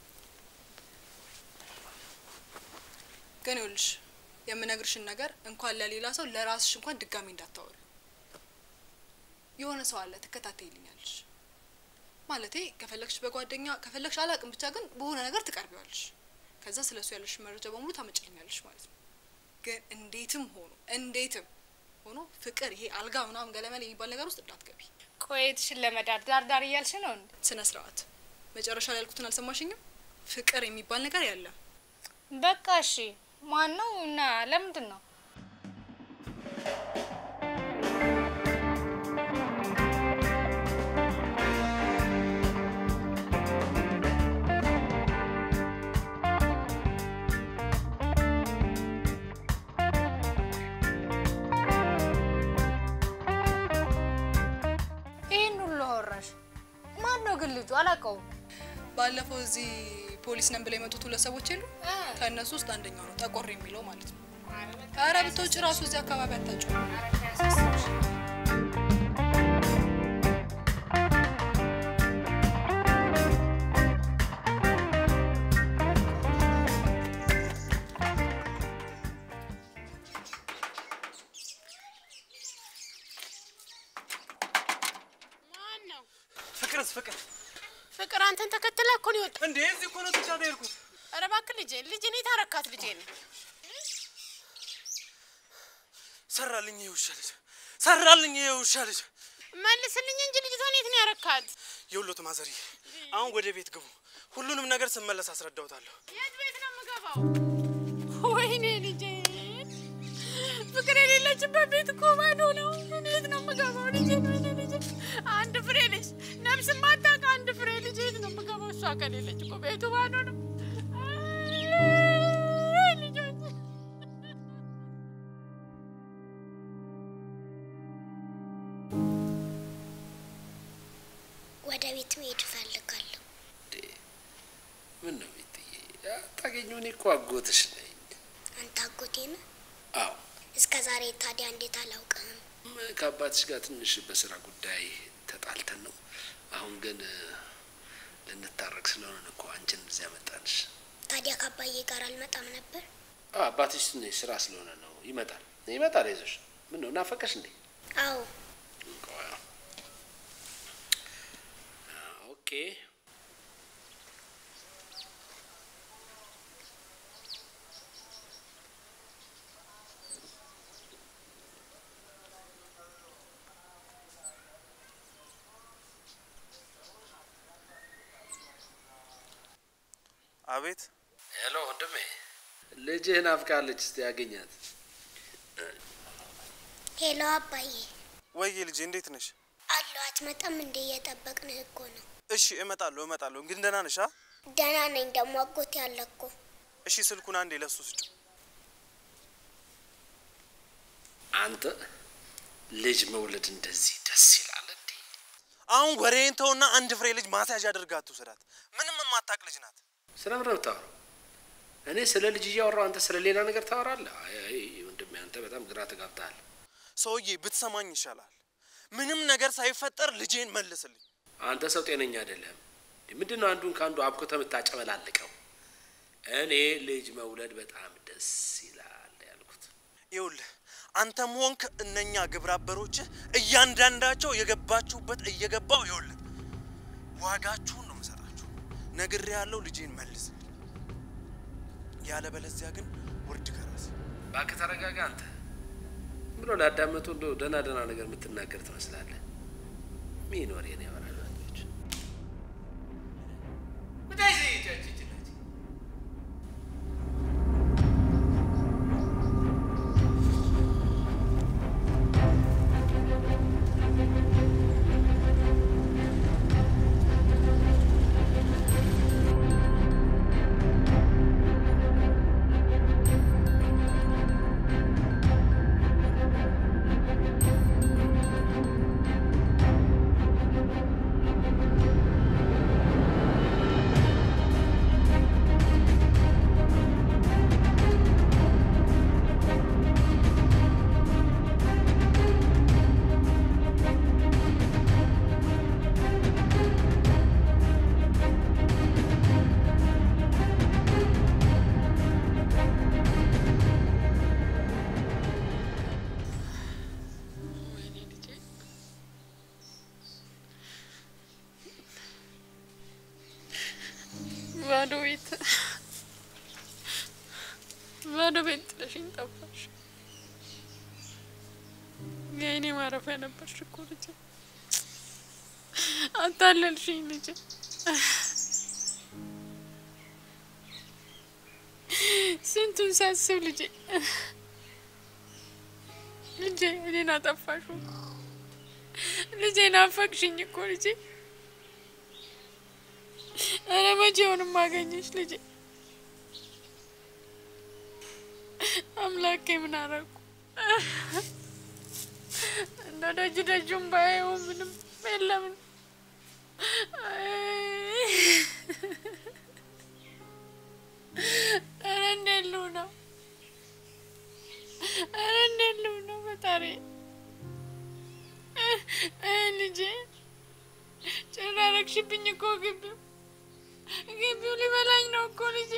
ግን ይኸውልሽ የምነግርሽን ነገር እንኳን ለሌላ ሰው ለራስሽ እንኳን ድጋሚ እንዳታወሪ። የሆነ ሰው አለ ትከታተይልኛለሽ። ማለቴ ከፈለግሽ በጓደኛ ከፈለግሽ አላቅም፣ ብቻ ግን በሆነ ነገር ትቀርቢዋለሽ። ከዛ ስለ እሱ ያለሽ መረጃ በሙሉ ታመጭልኛለሽ ማለት ነው። ግን እንዴትም ሆኖ እንዴትም ሆኖ ፍቅር፣ ይሄ አልጋ ምናምን ገለመል የሚባል ነገር ውስጥ እንዳትገቢ። ቆየትሽን ለመዳር ዳር ዳር እያልሽ ነው እንዴ? ስነ ስርዓት። መጨረሻ ላይ ያልኩትን አልሰማሽኝም? ፍቅር የሚባል ነገር ያለ በቃ እሺ። ማን ነው እና ለምንድን ነው? ይህን ሁሉ አወራሽ? ማን ነው ግን ልጁ? አላውቀውም። ባለፈው እዚህ ፖሊስ ነን ብለው የመጡት ሁለት ሰዎች የሉ? ከእነሱ ውስጥ አንደኛው ነው ጠቆር የሚለው ማለት ነው። ኧረ ብትወጪ ራሱ እዚህ አካባቢ አታጭው። ማን ነው? ፍቅርስ ፍቅር ፍቅር አንተን ተከትላ እኮ ነው የወጣው። እንዴ እዚህ እኮ ነው ትቻት የሄድኩት። ኧረ እባክህ ልጄ ልጄ እኔ ታረካት ልጄ ነው ሰራልኝ ይሄ ውሻ ልጅ ሰራልኝ ይሄ ውሻ ልጅ። መልስልኝ እንጂ ልጅቷን የት ነው ያረካት? የሁሎት ማዘሪ አሁን ወደ ቤት ግቡ። ሁሉንም ነገር ስመለስ አስረዳውታለሁ። የት ቤት ነው የምገባው? ወይኔ ልጄ ፍቅር የሌለችበት ቤት እኮ ባዶ ነው። እኔ የት ነው የምገባው ልጄ? ወይኔ ልጄ አንድ ፍሬ ልጅ ነፍስ ማታውቅ አንድ ፍሬ ልጅ የት ነው የምገባው? እሷ ከሌለች እኮ ቤቱ ባዶ ነው። አይ ልጆች ወደ ቤት መሄድ እፈልጋለሁ። ምን ነው ቤትዬ? አታገኘው? እኔ እኮ አጎትሽ ነኝ። አንተ አጎቴ ነህ? አዎ እስከ ዛሬ ታዲያ እንዴት አላውቅህም? ም- ከአባትሽ ጋር ትንሽ በስራ ጉዳይ ተጣልተን ነው። አሁን ግን እ፣ ልንታረቅ ስለሆነ ነው እኮ አንቺን እዚያ መጣንሽ። ታዲያ ከአባዬ ጋር አልመጣም ነበር? አዎ፣ አባትሽ ትንሽ ስራ ስለሆነ ነው። ይመጣል ይመጣል። አይዞሽ። ምን ነው ናፈቀሽ እንዴ? አዎ ቆይ፣ ኦኬ አቤት ሄሎ ወንድሜ፣ ልጅህ ናፍቃለች። እስቲ ያገኛት። ሄሎ አባዬ ወይዬ ልጄ እንዴት ነሽ? አለሁ። አትመጣም እንዴ? እየጠበቅንህ እኮ ነው። እሺ እመጣለሁ እመጣለሁ። ግን ደህና ነሽ? አ? ደህና ነኝ። ደግሞ አጎቴ አለ እኮ። እሺ ስልኩን አንዴ ለሱ ስጩ። አንተ ልጅ መውለድ እንደዚህ ደስ ይላል እንዴ? አሁን ወሬን ተውና አንድ ፍሬ ልጅ ማስያዣ አድርጋ አትውሰዳት። ምንም የማታውቅ ልጅ ናት። ስለምን ነው የምታወራው? እኔ ስለ ልጅ እያወራሁ አንተ ስለ ሌላ ነገር ታወራለህ? አይ አይ ወንድሜ፣ አንተ በጣም ግራ ተጋብተሃል። ሰውዬ ብትሰማኝ ይሻላል። ምንም ነገር ሳይፈጠር ልጄን መልስልኝ። አንተ ሰው ጤነኛ አይደለም። ምንድን ነው አንዱን ከአንዱ አብኩተ የምታጨበላልቀው? እኔ ልጅ መውለድ በጣም ደስ ይላል ያልኩት። ይኸውልህ አንተም ሆንክ እነኛ ግብረ አበሮችህ እያንዳንዳቸው የገባችሁበት እየገባው ይኸውልህ ዋጋችሁን ነው የምሰጣችሁ። ነግሬ ያለው ልጄን መልስልኝ፣ ያለበለዚያ ግን ውርድ ከራስ እባክህ ተረጋጋ። አንተ ብሎ ላዳመጡ እንደ ደህና ደህና ነገር የምትናገር ትመስላለህ። ምን ወሬ ነው ያወራል? ወንዶች ሄሎ ባዶ ቤት ጥለሽኝ ጠፋሽ። የእኔ ማረፊያ ነበርሽ እኮ ልጄ። አታለልሽኝ ልጄ። ስንቱን ሳስብ ልጄ ልጄ እኔን አጠፋሹ። ልጄ ናፈቅሽኝ እኮ ልጄ። ኧረ መቼውንም አገኘሽ ልጄ። አምላኬ ምን አረኩ? እንደ ደጅ ደጁም ባየው ምንም የለም። ኧረ እንዴት ልው ነው? ኧረ እንዴት ልው ነው? ፈጣሪ ልጄ ጭራ ረግሽብኝ እኮ ግቢው ግቢው ሊበላኝ ነው እኮ ልጄ።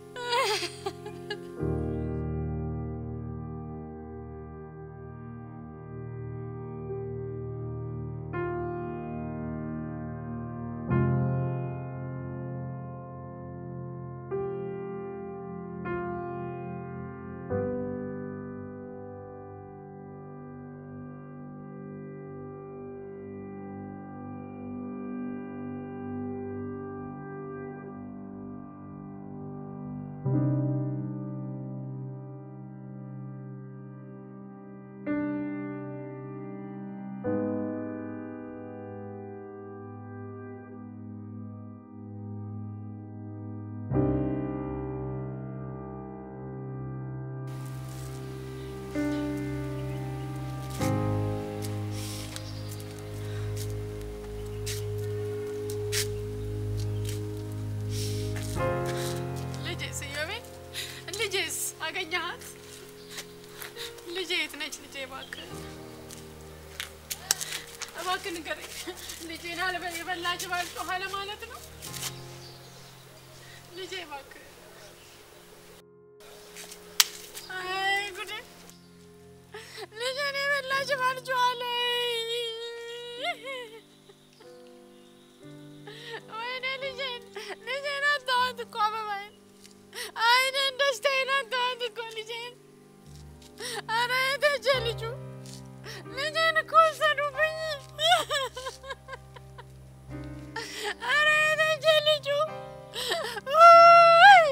ልጄስ እዮቤ፣ ልጄስ አገኘሃት? ልጄ የት ነች? ልጄ እባክህ እባክህ ንገረኝ። ልጄን አልበ የበላች ባልጮኸ ለማለት ነው። ልጄ እባክህ። አይ ጉዴ! ልጄን የበላች ባልጮኸ ወይኔ ልጄን ልጄን አጣኋት እኮ አበባዬን አይኔን ደስታዬን አጣኋት እኮ ልጄን። ኧረ የት ሄጄ ልጁ ልጄን እኮ ወሰዱብኝ። ኧረ የት ሄጄ ልጁ ውይ!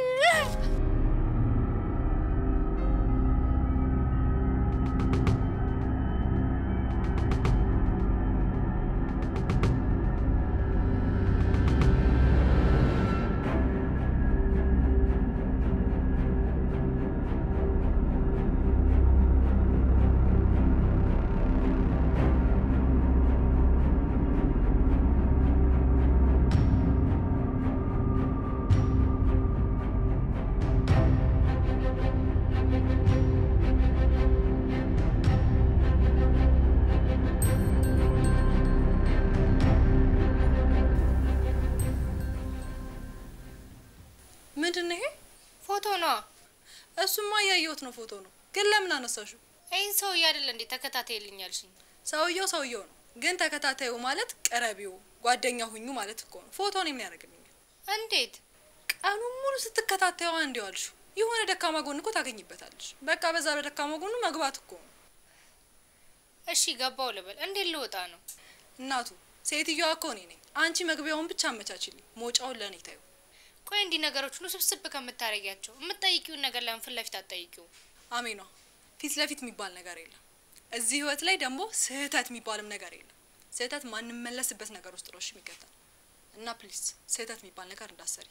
ምንድን ነው ይሄ? ፎቶ ነው። እሱማ እያየሁት ነው፣ ፎቶ ነው። ግን ለምን አነሳሽው? ይህን ሰውዬ አይደለ እንዴ ተከታተይልኛልሽኝ? ሰውየው ሰውየው ነው፣ ግን ተከታታዩ ማለት ቀረቢው ጓደኛ ሁኙ ማለት እኮ ነው። ፎቶን የሚያደርግልኛል። እንዴት? ቀኑን ሙሉ ስትከታተዩ አንድ ዋልሽው። የሆነ ደካማ ጎን እኮ ታገኝበታለሽ። በቃ በዛ በደካማ ጎኑ መግባት እኮ ነው። እሺ ገባው ልበል። እንዴት ልወጣ ነው? እናቱ ሴትዮዋ እኮ እኔ ነኝ። አንቺ መግቢያውን ብቻ አመቻችልኝ፣ መውጫውን ለእኔ ታዩ። ቆይ እንዲህ ነገሮች ሁሉ ስብስብ ከምታረጊያቸው የምትጠይቂውን ነገር ለምን ፊት ለፊት አትጠይቂው? አሜኗ ፊት ለፊት የሚባል ነገር የለም። እዚህ ህይወት ላይ ደግሞ ስህተት የሚባልም ነገር የለም። ስህተት ማንመለስበት ነገር ውስጥ ነው እሺ የሚከተል እና ፕሊዝ ስህተት የሚባል ነገር እንዳሰሪ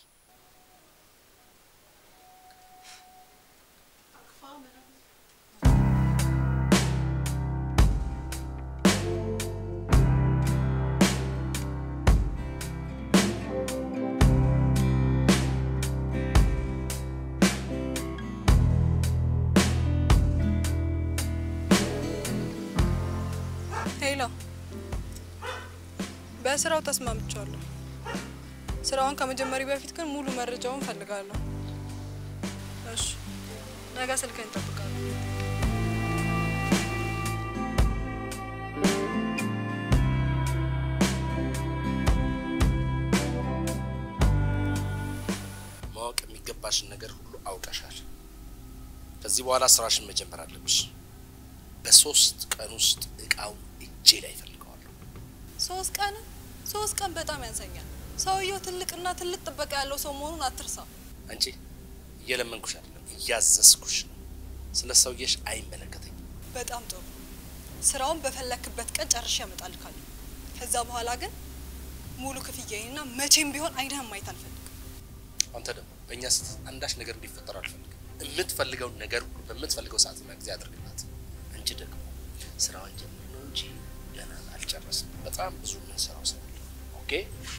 ሄሎ፣ በስራው ተስማምቻለሁ። ስራውን ከመጀመሪ በፊት ግን ሙሉ መረጃውን ፈልጋለሁ። እሺ፣ ነገ ስልክህን እጠብቃለሁ። ማወቅ የሚገባሽን ነገር ሁሉ አውቀሻል። ከዚህ በኋላ ስራሽን መጀመር አለብሽ። በሶስት ቀን ውስጥ እቃው እጄ ላይ እፈልገዋለሁ። ሶስት ቀን ሶስት ቀን በጣም ያንሰኛል። ሰውየው ትልቅና ትልቅ ጥበቃ ያለው ሰው መሆኑን አትርሳ። አንቺ እየለመንኩሽ አይደለም፣ እያዘዝኩሽ ነው። ስለ ሰውየሽ አይመለከተኝም። በጣም ጥሩ። ስራውን በፈለክበት ቀን ጨርሼ እመጣልካለሁ። ከዛ በኋላ ግን ሙሉ ክፍያዬንና መቼም ቢሆን አይንህን ማየት አልፈልግም። አንተ ደግሞ በእኛ ስህተት አንዳች ነገር እንዲፈጠር አልፈልግም። የምትፈልገውን ነገር ሁሉ በምትፈልገው ሰዓትና ጊዜ አድርግላት። አንቺ ደግሞ ስራዋን ጀምር ነው እንጂ ገና አልጨረስንም። በጣም ብዙ የምንሰራው ስራ አለ። ኦኬ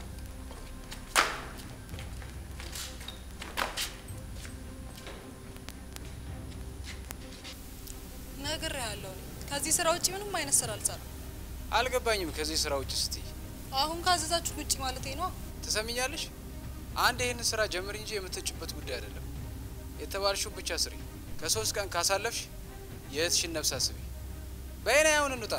ነግሬሃለሁ። እኔ ከዚህ ስራ ውጭ ምንም አይነት ስራ አልሰራም። አልገባኝም። ከዚህ ስራ ውጭ ስትይ አሁን ካዘዛችሁ ውጭ ማለቴ ነው። ትሰሚኛለሽ? አንድ ይህንን ስራ ጀምር እንጂ የምትጭበት ጉዳይ አይደለም። የተባልሽውን ብቻ ስሪ። ከሶስት ቀን ካሳለፍሽ የእህትሽን ነፍስ አስቢ። በይና ያሁን እንውጣ።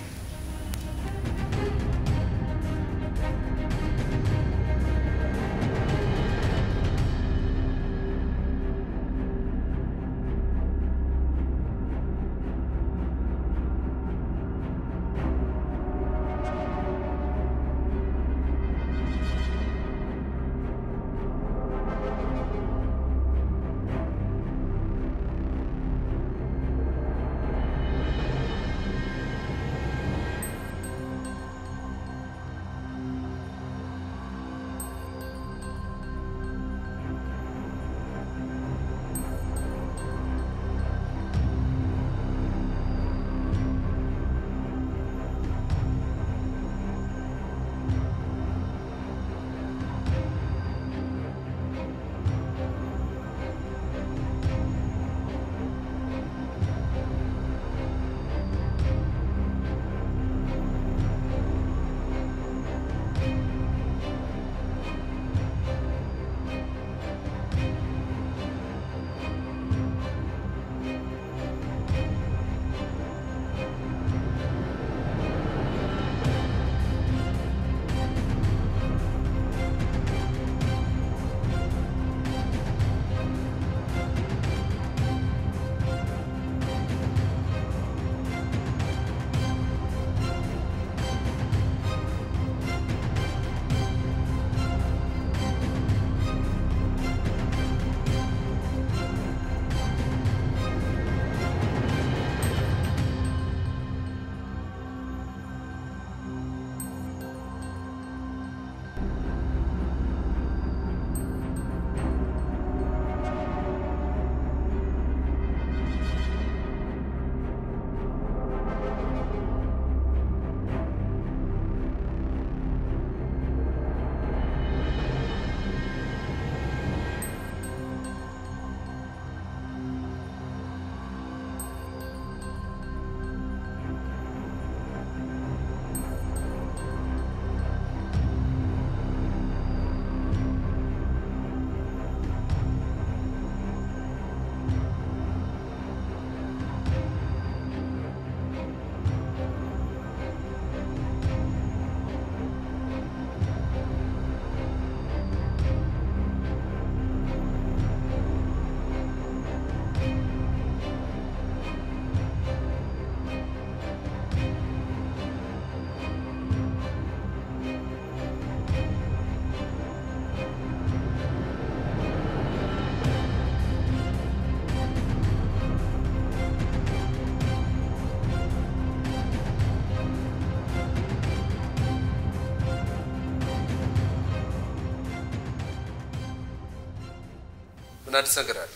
ምን አዲስ ነገር አለ?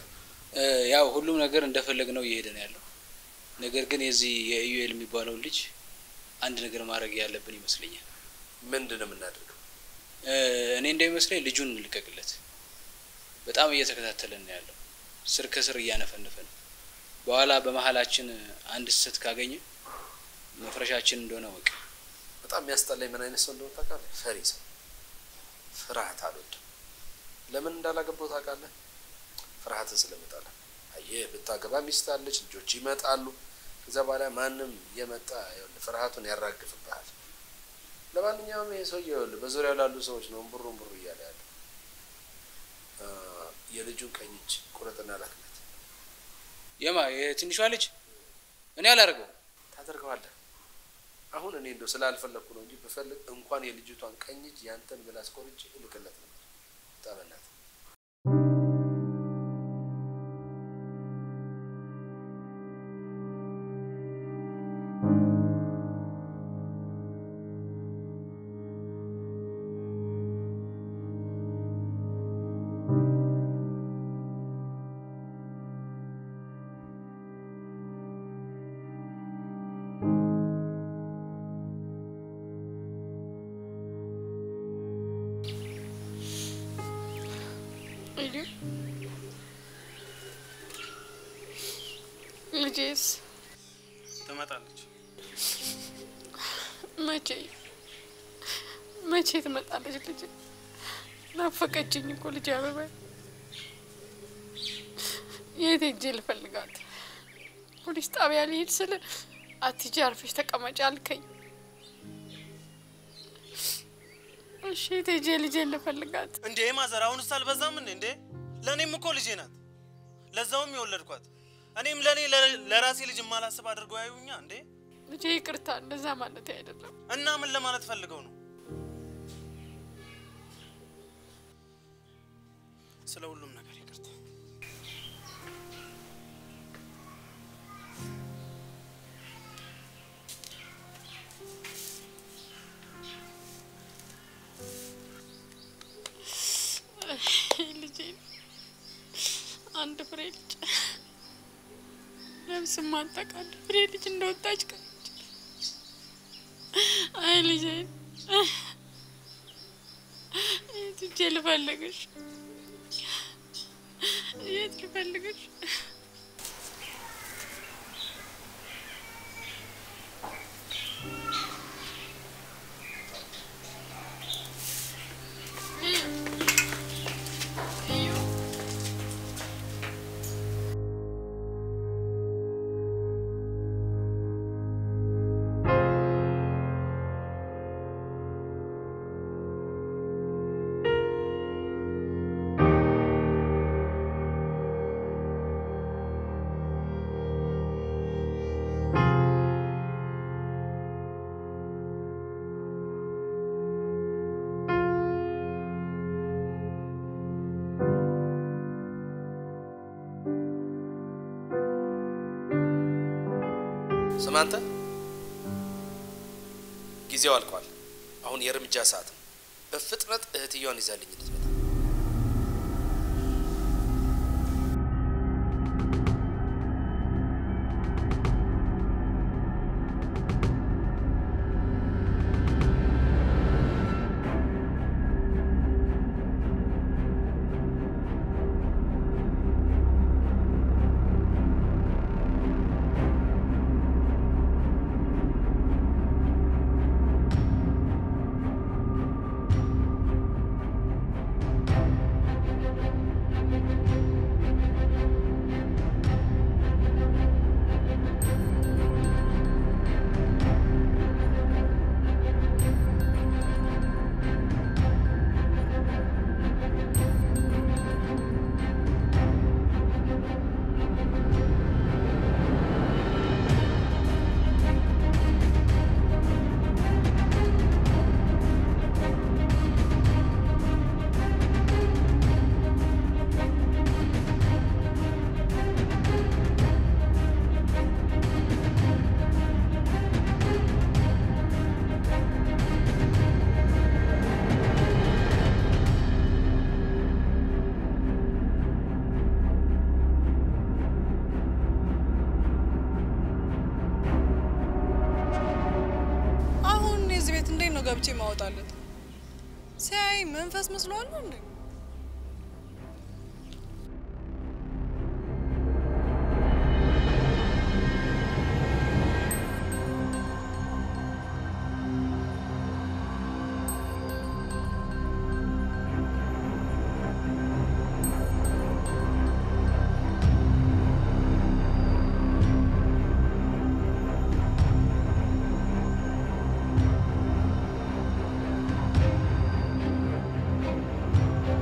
ያው ሁሉም ነገር እንደፈለግ ነው እየሄደ ነው ያለው። ነገር ግን የዚህ የኢዩኤል የሚባለውን ልጅ አንድ ነገር ማድረግ ያለብን ይመስለኛል። ምንድን ነው የምናደርገው? እኔ እንደሚመስለኝ ልጁን እንልቀቅለት። በጣም እየተከታተለን ነው ያለው። ስር ከስር እያነፈነፈ ነው። በኋላ በመሀላችን አንድ ስህተት ካገኘ መፍረሻችን እንደሆነ ወቅ በጣም የሚያስጠላኝ ምን አይነት ሰው እንደሆነ ታውቃለህ? ፈሪ ሰው። ፍርሃት አልወድም። ለምን እንዳላገባው ታውቃለህ? ፍርሃትን ስለመጣለ። አየህ፣ ብታገባ ሚስት አለች፣ ልጆች ይመጣሉ። ከዛ በኋላ ማንም እየመጣ ይኸውልህ ፍርሃቱን ያራግፍብሃል። ለማንኛውም ይሄ ሰውዬ ይኸውልህ በዙሪያው ላሉ ሰዎች ነው እምቡሩ እምቡሩ እያለ ያለ የልጁን ቀኝ እጅ ቁረጥና ላክለት። የማ የትንሿ ልጅ እኔ አላደርገው ታደርገዋለህ። አሁን እኔ እንደው ስላልፈለግኩ ነው እንጂ ብፈልግ እንኳን የልጅቷን ቀኝ እጅ ያንተን ምላስ ቆርጬ እልክለት ነበር። ጠበናት ልጁ ልጄስ ትመጣለች። መቼ መቼ ትመጣለች? ልጅ ናፈቀችኝ እኮ ልጅ አበባ። የት ሄጄ ልፈልጋት? ፖሊስ ጣቢያ ልሄድ ስል አትሂጂ አርፈሽ ተቀመጪ አልከኝ። እሺ የት ሄጄ ልጄን ልፈልጋት? እንዴ ማዘር፣ አሁንስ አልበዛም እንዴ? እንዴ ለእኔም እኮ ልጄ ናት፣ ለዛውም የወለድኳት። እኔም ለእኔ ለራሴ ልጅ የማላስብ አድርገው ያዩኛ እንዴ? ልጄ ይቅርታ፣ እንደዛ ማለት አይደለም። እና ምን ለማለት ፈልገው ነው? ስለ ሁሉም ነገር ይቅርታ። ልጄን አንድ ፍሬ ልጅ ነፍስ ማጠቅ አንድ ፍሬ ልጅ እንደወጣች ቀረች። አይ ልጄን የት ሂጄ ልፈልግሽ? የት ልፈልግሽ? ስማ አንተ፣ ጊዜው አልቋል። አሁን የእርምጃ ሰዓት ነው። በፍጥነት እህትየዋን ይዛልኝ እንድትመጣ አሁን የዚህ ቤት እንዴት ነው ገብቼ ማወጣለት? ሲያይ መንፈስ መስሏል እንዴ? እ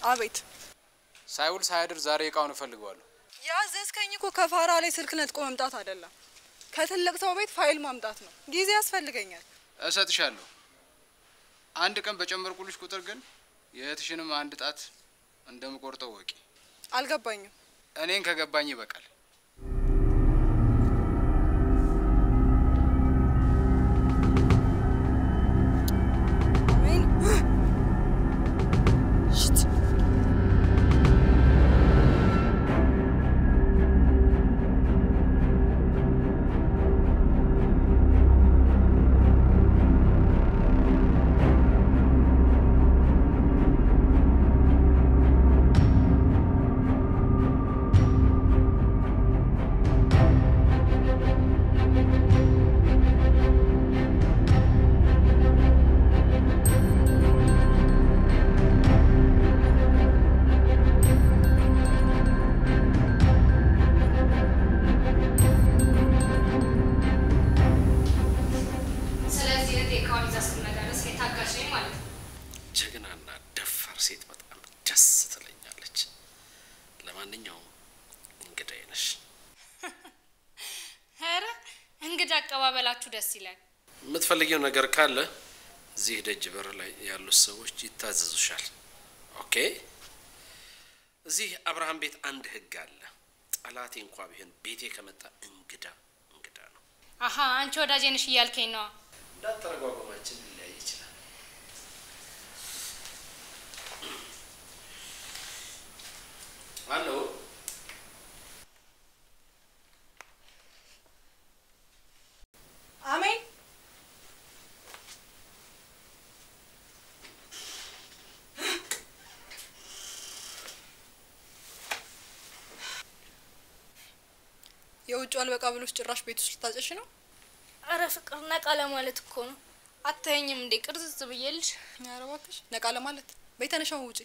አቤት። ሳይውል ሳያድር ዛሬ እቃውን እፈልገዋለሁ። ያዘዝከኝ እኮ ከፋራ ላይ ስልክ ነጥቆ መምጣት አይደለም፣ ከትልቅ ሰው ቤት ፋይል ማምጣት ነው። ጊዜ ያስፈልገኛል። እሰጥሻለሁ። አንድ ቀን በጨመርኩልሽ ቁጥር ግን የእህትሽንም አንድ ጣት እንደምቆርጠው ወቂ። አልገባኝም። እኔን ከገባኝ ይበቃል። ስለዚህ እህቴ እቃውን ይዛ ስትመጣ ድረስ የታጋሽ ነኝ ማለት ነው። ጀግናና ደፋር ሴት በጣም ደስ ትለኛለች። ለማንኛውም እንግዳዬ ነሽ። ኧረ እንግዳ አቀባበላችሁ ደስ ይላል። የምትፈልጊው ነገር ካለ እዚህ ደጅ በር ላይ ያሉት ሰዎች ይታዘዙሻል። ኦኬ። እዚህ አብርሃም ቤት አንድ ህግ አለ። ጠላቴ እንኳ ቢሆን ቤቴ ከመጣ እንግዳ እንግዳ ነው። አሀ አንቺ ወዳጄ ነሽ እያልከኝ ነዋ። እንዳተረጓጓማችን ሊለያይ ይችላል። አሎ አሜን። የውጭ አልበቃ ብሎች ጭራሽ ቤት ውስጥ ልታጨሽ ነው? አረ ፍቅር ነቃ ለማለት እኮ ነው። አታየኝም እንዴ ቅርጽጽ ብዬልሽ? ኧረ እባክሽ ነቃ ለማለት ቤተነሻውን ውጪ።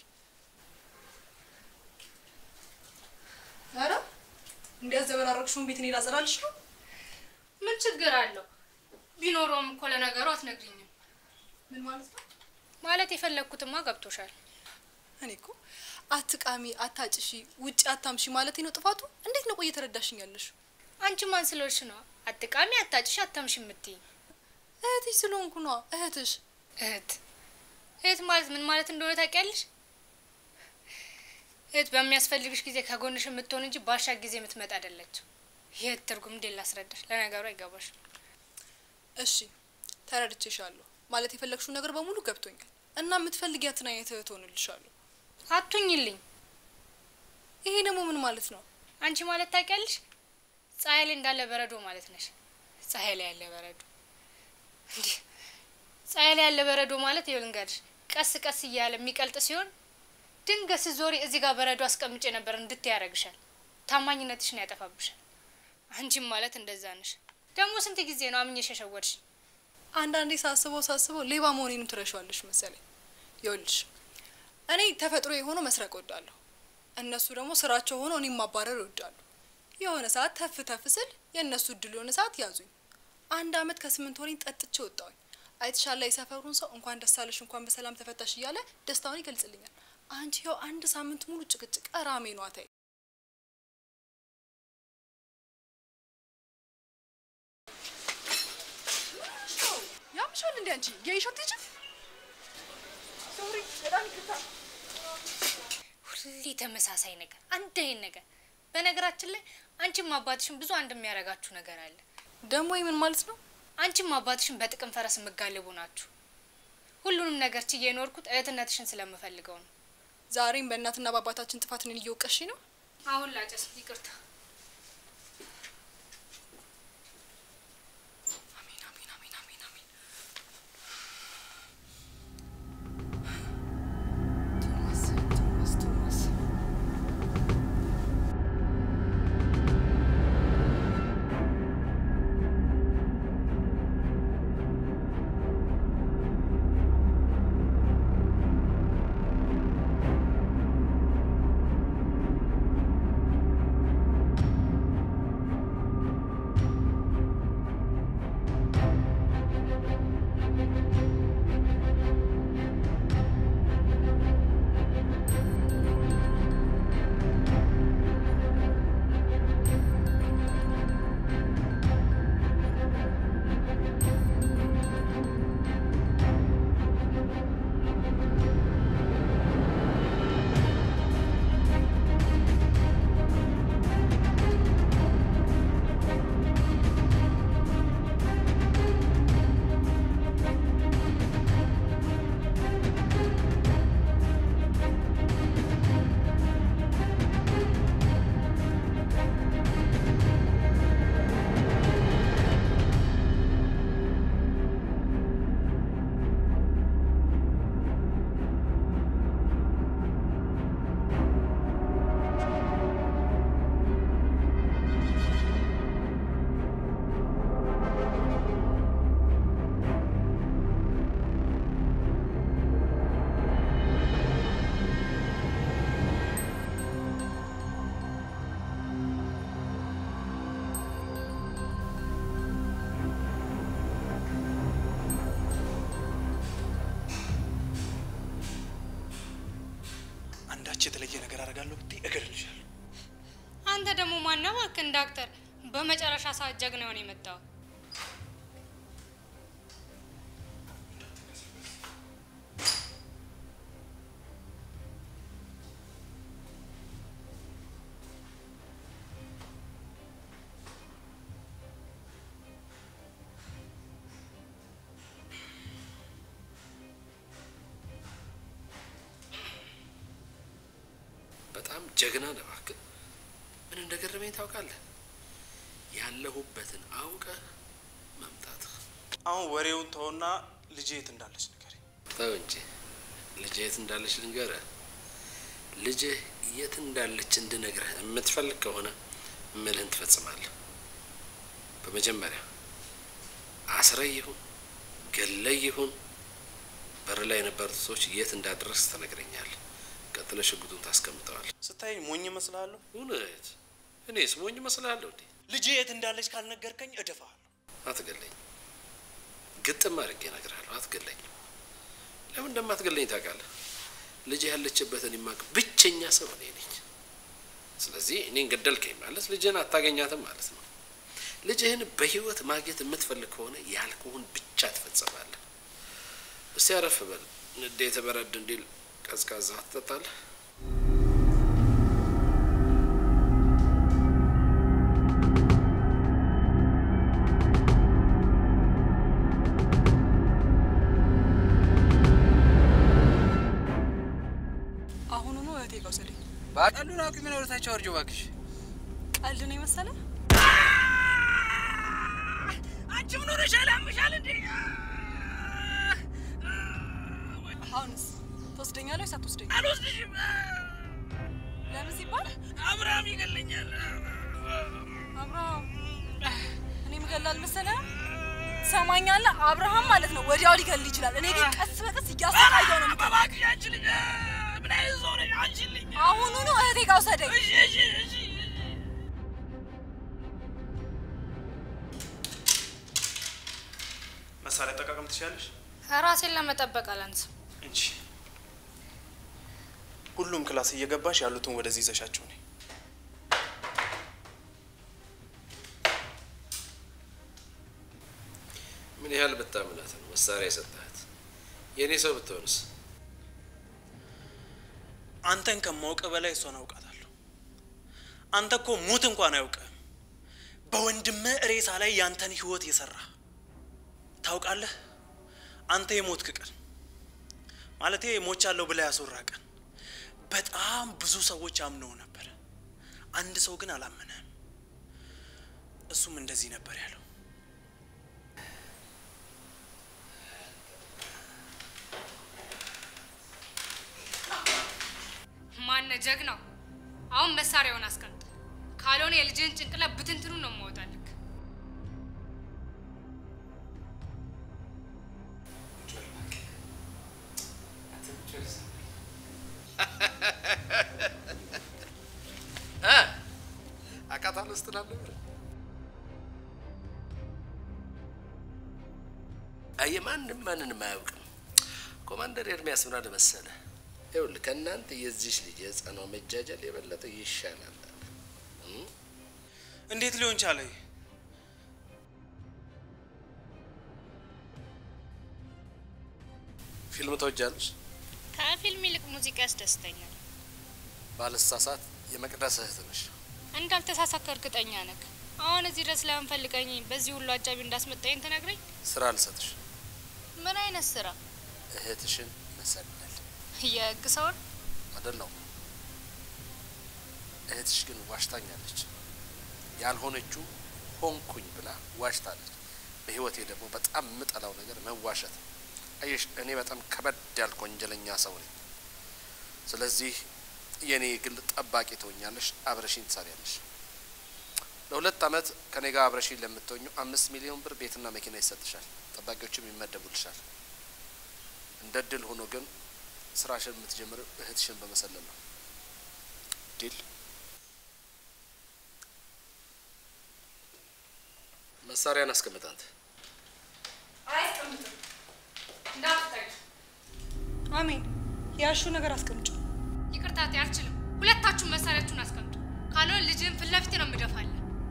ኧረ እንዲያዘበራረቅሽውን ቤት እኔ ላጸዳልሽ ነው? ምን ችግር አለው? ቢኖረውም እኮ ለነገሩ አትነግሪኝም። ምን ማለት ነው? ማለት የፈለግኩትማ ገብቶሻል። እኔ እኮ አትቃሚ፣ አታጭሺ፣ ውጭ አታምሺ ማለት ነው ጥፋቱ። እንዴት ነው ቆይ እየተረዳሽኝ ያለሽ? አንቺ ማን ስለሆንሽ ነው አትቃሚ፣ አታጭሽ፣ አታምሽ የምትይኝ? እህትሽ ስለሆንኩ ነዋ። እህትሽ እህት እህት ማለት ምን ማለት እንደሆነ ታውቂያለሽ? እህት በሚያስፈልግሽ ጊዜ ከጎንሽ የምትሆን እንጂ ባሻ ጊዜ የምትመጣ አይደለችም። የእህት ትርጉም እንዴት ላስረዳሽ? ለነገሩ አይገባሽም። እሺ ተረድቼሻለሁ። ማለት የፈለግሽው ነገር በሙሉ ገብቶኛል እና የምትፈልጊያትን አይነት እህት ሆንልሻለሁ። አቱኝልኝ። ይሄ ደግሞ ምን ማለት ነው? አንቺ ማለት ታውቂያለሽ? ፀሐይ ላይ እንዳለ በረዶ ማለት ነሽ። ፀሐይ ላይ ያለ በረዶ እንዲህ ፀሐይ ላይ ያለ በረዶ ማለት ይኸው ልንገርሽ፣ ቀስ ቀስ እያለ የሚቀልጥ ሲሆን ድንገት ስትዞሪ እዚህ ጋር በረዶ አስቀምጬ ነበር እንድትይ ያደርግሻል። ታማኝነትሽን ያጠፋብሻል። አንቺም ማለት እንደዛ ነሽ። ደግሞ ስንት ጊዜ ነው አምኜሽ የሸወድሽ? አንዳንዴ ሳስበው ሳስበው ሌባ መሆኔንም ትረሻዋለሽ መሰለኝ። ይኸውልሽ እኔ ተፈጥሮ የሆነው መስረቅ እወዳለሁ። እነሱ ደግሞ ስራቸው ሆኖ እኔም ማባረር ይወዳሉ። የሆነ ሰዓት ተፍ ተፍ ስል የእነሱ እድል የሆነ ሰዓት ያዙኝ። አንድ አመት ከስምንት ወሬን ጠጥቼ ወጣሁኝ። አይተሻላ የሰፈሩን ሰው እንኳን ደስ አለሽ እንኳን በሰላም ተፈታሽ እያለ ደስታውን ይገልጽልኛል። አንቺ ይኸው አንድ ሳምንት ሙሉ ጭቅጭቅ ቀራሜ ነው አታይ ያምሻል እንዴ አንቺ የይሾት ልጅ ሶሪ በጣም ይቅርታ ሁሌ ተመሳሳይ ነገር፣ አንድ አይነት ነገር። በነገራችን ላይ አንቺም አባትሽን ብዙ አንድ የሚያደርጋችሁ ነገር አለ። ደግሞ ምን ማለት ነው? አንቺም አባትሽን በጥቅም ፈረስ የምጋልቡ ናችሁ። ሁሉንም ነገር ችዬ የኖርኩት እህትነትሽን ስለምፈልገው ነው። ዛሬም በእናትና በአባታችን ጥፋት እኔን እየወቀሽ ነው። አሁን ላጨስ፣ ይቅርታ። ቶማስ የተለየ ነገር አደርጋለሁ ብትይ እገድልሻለሁ። አንተ ደግሞ ማነው እባክህ ዳክተር በመጨረሻ ሰዓት ጀግና የሆነ የመጣው በጣም ጀግና ነህ እባክህ። ምን እንደገረመኝ ታውቃለህ? ያለሁበትን አውቀህ መምጣትህ። አሁን ወሬውን ተውና ልጄ የት እንዳለች ንገሪኝ። ተው እንጂ ልጅህ የት እንዳለች ልንገርህ። ልጅህ የት እንዳለች እንድነግርህ የምትፈልግ ከሆነ እምልህን ትፈጽማለህ። በመጀመሪያ አስረህ ይሁን ገለህ ይሁን በር ላይ የነበሩት ሰዎች የት እንዳደረስ ትነግረኛለህ። ቀጥለ ሽጉጡን ታስቀምጠዋል። ስታይ ሞኝ እመስልሃለሁ? እውነት? እኔስ ሞኝ እመስልሃለሁ እንዴ? ልጄ የት እንዳለች ካልነገርከኝ እደፋሃለሁ። አትገለኝ። ግጥም አድርጌ እነግርሃለሁ። አትገለኝም። ለምን እንደማትገለኝ ታውቃለህ? ልጅ ያለችበትን የማውቅ ብቸኛ ሰው እኔ ነኝ። ስለዚህ እኔን ገደልከኝ ማለት ልጅህን አታገኛትም ማለት ነው። ልጅህን በህይወት ማግኘት የምትፈልግ ከሆነ ያልኩህን ብቻ ትፈጸማለህ። እስቲ አረፍ በል። ንዴት በረድ እንዲል ቀዝቃዛ ትጠጣለህ? አሁኑኑ እህቴ ጋር ውሰደኝ። በቀሉን አውቂ ምን ወደታቸው አርጆ እባክሽ። ቀልድ ነው የመሰለ አንቺ ምን ሆነሻል? ያምሻል እንዴ? አሁንስ ትወስደኛለህ ወይስ አትወስደኝ? አልወስድሽም። ለምን ሲባል አብርሃም ይገለኛል። አብርሃም እኔ ምገላል መሰለህ? ትሰማኛለህ? አብርሃም ማለት ነው ወዲያው ሊገል ይችላል። እኔ ግን ቀስ በቀስ እያሰቃየው ነው የምገለው። እባክሽ አንቺ ልጅ ምን አይነት ሰው ነሽ? አንቺ ልጅ አሁኑኑ እህቴ ጋር ውሰደኝ። እሺ እሺ እሺ መሳሪያ አጠቃቀም ትችላለሽ? ራሴን ለመጠበቅ አላንስም። እንጂ ሁሉም ክላስ እየገባሽ ያሉትን ወደዚህ ይዘሻቸው ነይ። ምን ያህል ብታምናት ነው መሳሪያ የሰጠሃት? የእኔ ሰው ብትሆንስ? አንተን ከማውቅ በላይ እሷን አውቃታለሁ። አንተ እኮ ሙት እንኳን አያውቅም። በወንድምህ ሬሳ ላይ ያንተን ህይወት የሰራ ታውቃለህ። አንተ የሞትክ ቀን ማለቴ ሞቻለሁ ብላ ያስወራ ቀን በጣም ብዙ ሰዎች አምነው ነበር። አንድ ሰው ግን አላመነም። እሱም እንደዚህ ነበር ያለው። ማነ ጀግናው? አሁን መሳሪያውን አስቀምጥ፣ ካልሆነ የልጅህን ጭንቅላት ብትንትኑ ነው የማወጣልክ። አቃታለሁ ስትል አልነበረ? አየህ፣ ማንም ማንንም አያውቅም። ኮማንደር ኤርሚያስ ምን አለ መሰለህ? ይኸውልህ ከእናንተ የዚች ልጅ የህፃኗ መጃጃል የበለጠ ይሻላል አለ። እም? እንዴት ሊሆን ቻለ? ፊልም ተወጃለሽ? ከፊልም ይልቅ ሙዚቃ ያስደስተኛል። ባልሳሳት የመቅደስ እህት ነሽ። እንዳልተሳሳከ እርግጠኛ ነክ። አሁን እዚህ ድረስ ለምን ፈልገኝ በዚህ ሁሉ አጃቢ እንዳስመጣኝ ትነግረኝ? ስራ አልሰጥሽ፣ ምን አይነት ስራ? እህትሽን መሰለል የህግ ሰውን አይደለሁም። እህትሽ ግን ዋሽታኛለች። ያልሆነችው ሆንኩኝ ብላ ዋሽታለች። በህይወቴ ደግሞ በጣም የምጠላው ነገር መዋሸት ነው። አየሽ፣ እኔ በጣም ከበድ ያልኩ ወንጀለኛ ሰው ነኝ። ስለዚህ የእኔ ግል ጠባቂ ትሆኛለሽ፣ አብረሽኝ ትሰሪያለሽ። ለሁለት አመት ከኔ ጋር አብረሽኝ ለምትሆኙ አምስት ሚሊዮን ብር ቤትና መኪና ይሰጥሻል፣ ጠባቂዎችም ይመደቡልሻል። እንደ ድል ሆኖ ግን ስራሽን የምትጀምረው እህትሽን በመሰለል ነው። ዲል መሳሪያን አስቀምጥ አንተ። አያስቀምጥም። እንዳትጠቂ። አሜን። ያልሽው ነገር አስቀምጪ። ይቅርታ እታቴ አልችልም። ሁለታችሁም መሳሪያችሁን አስቀምጡ። ካልሆነ ልጅህን ፊት ለፊት ነው የምደፋለን።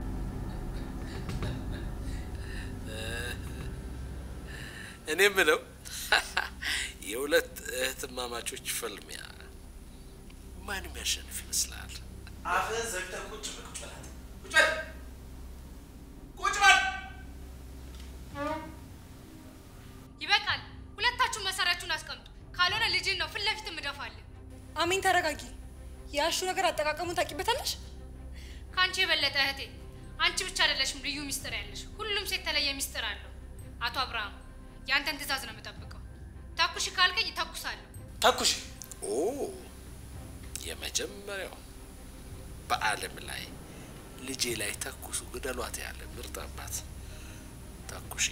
እኔ ምለው የሁለት እህትማማቾች ፍልሚያ ማንም ያሸንፍ ይመስላል? አፍህን ዘግተህ ቁጭ በል ቁጭ በል ቁጭ በል ቁጭ በል ይበቃል። ሁለታችሁም መሳሪያችሁን አስቀምጡ። ካልሆነ ልጅህን ነው ፊት ለፊት የምደፋለን። አሜን ተረጋጊ። ያሹ ነገር አጠቃቀሙን ታውቂበታለሽ? ከአንቺ የበለጠ እህቴ፣ አንቺ ብቻ አይደለሽም ልዩ ሚስጥር ያለሽ። ሁሉም ሴት የተለየ ሚስጥር አለው። አቶ አብርሃም ያንተን ትዕዛዝ ነው የምጠብቀው። ተኩሽ ካልከኝ ተኩሳለሁ። ተኩሽ። ኦ የመጀመሪያው በዓለም ላይ ልጄ ላይ ተኩሱ ግደሏት ያለ ምርጥ አባት ተኩሺ።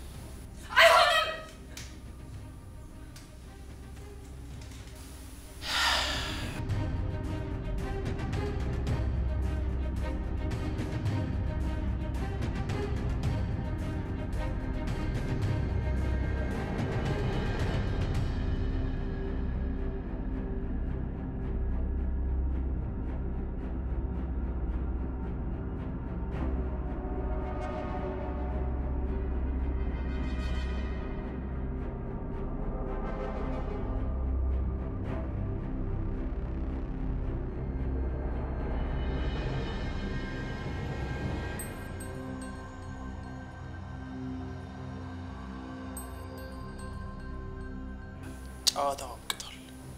ጨዋታው አብቅቷል።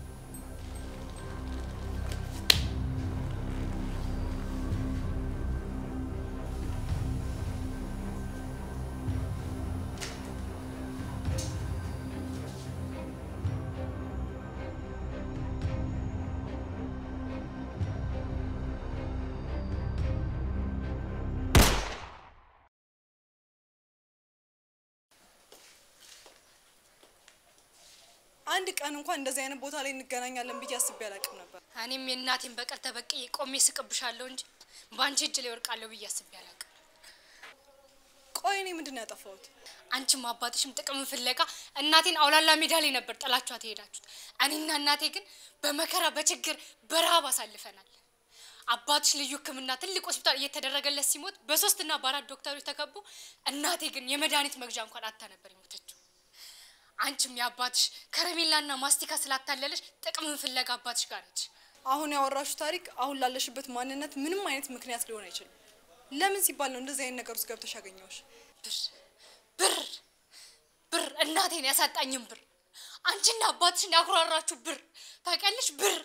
አንድ ቀን እንኳን እንደዚህ አይነት ቦታ ላይ እንገናኛለን ብዬ አስቤ አላውቅም ነበር። እኔም የእናቴን በቀል ተበቅዬ ቆሜ ስቅብሻለሁ እንጂ በአንቺ እጅ ላይ ወርቃለሁ ብዬ አስቤ አላውቅም። ቆይ እኔ ምንድን ነው ያጠፋሁት? አንቺም አባትሽም ጥቅምን ፍለጋ እናቴን አውላላ ሜዳ ላይ ነበር ጥላችኋት የሄዳችሁት። እኔና እናቴ ግን በመከራ በችግር በረሃብ አሳልፈናል። አባትሽ ልዩ ሕክምና ትልቅ ሆስፒታል እየተደረገለት ሲሞት በሶስትና በአራት ዶክተሮች ተከቦ እናቴ ግን የመድኃኒት መግዣ እንኳን አታ ነበር የሞተችው። አንቺም የአባትሽ ከረሜላና ማስቲካ ስላታለለሽ ጥቅምን ፍለጋ አባትሽ ጋር ነች። አሁን ያወራሹ ታሪክ አሁን ላለሽበት ማንነት ምንም አይነት ምክንያት ሊሆን አይችልም። ለምን ሲባል ነው እንደዚህ አይነት ነገር ውስጥ ገብተሽ ያገኘሁሽ? ብር ብር ብር እናቴን ያሳጣኝም ብር አንቺና አባትሽን ያኩራራችሁ ብር ታውቂያለሽ። ብር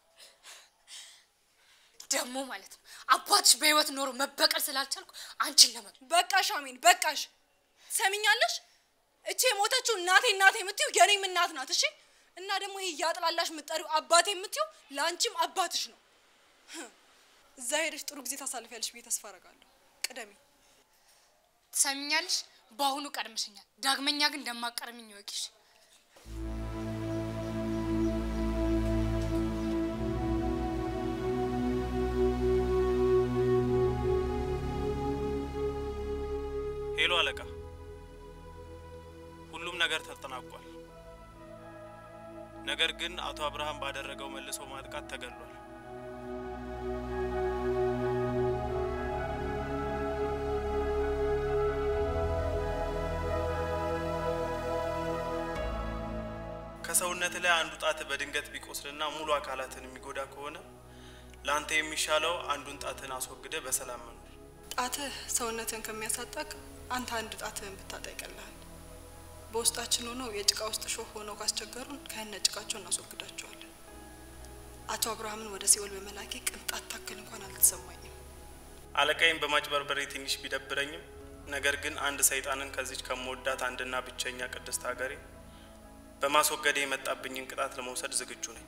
ደግሞ ማለት ነው አባትሽ በህይወት ኖሮ መበቀል ስላልቻልኩ አንቺን ለመ በቃሽ አሜን፣ በቃሽ። ሰሚኛለሽ? እቺ የሞተችው እናቴ እናቴ የምትይው የኔም እናት ናት። እሺ። እና ደግሞ ይሄ እያጥላላሽ የምትጠሪው አባቴ የምትይው ለአንቺም አባትሽ ነው። እዛ ሄደሽ ጥሩ ጊዜ ታሳልፊያለሽ ብዬ ተስፋ አደርጋለሁ። ቅደሚ። ትሰሚኛለሽ? በአሁኑ ቀድመሽኛል። ዳግመኛ ግን እንደማቀርምኝ ይወቂሽ። ሄሎ አለቃ፣ ሁሉም ነገር ተጠናቋል። ነገር ግን አቶ አብርሃም ባደረገው መልሶ ማጥቃት ተገሏል። ከሰውነት ላይ አንዱ ጣት በድንገት ቢቆስልና ሙሉ አካላትን የሚጎዳ ከሆነ ለአንተ የሚሻለው አንዱን ጣትን አስወግደ በሰላም መኖር። ጣትህ ሰውነትን ከሚያሳጣቅ አንተ አንድ ጣትህን ብታጣ ይቀልሃል። በውስጣችን ሆነው የጭቃ ውስጥ ሾህ ሆነው ካስቸገሩን ከነ ጭቃቸው እናስወግዳቸዋለን። አቶ አብርሃምን ወደ ሲኦል በመላኬ ቅንጣት ታክል እንኳን አልተሰማኝም። አለቃይም በማጭበርበሬ ትንሽ ቢደብረኝም ነገር ግን አንድ ሰይጣንን ከዚች ከምወዳት አንድና ብቸኛ ቅድስት ሀገሬ በማስወገዴ የመጣብኝን ቅጣት ለመውሰድ ዝግጁ ነኝ።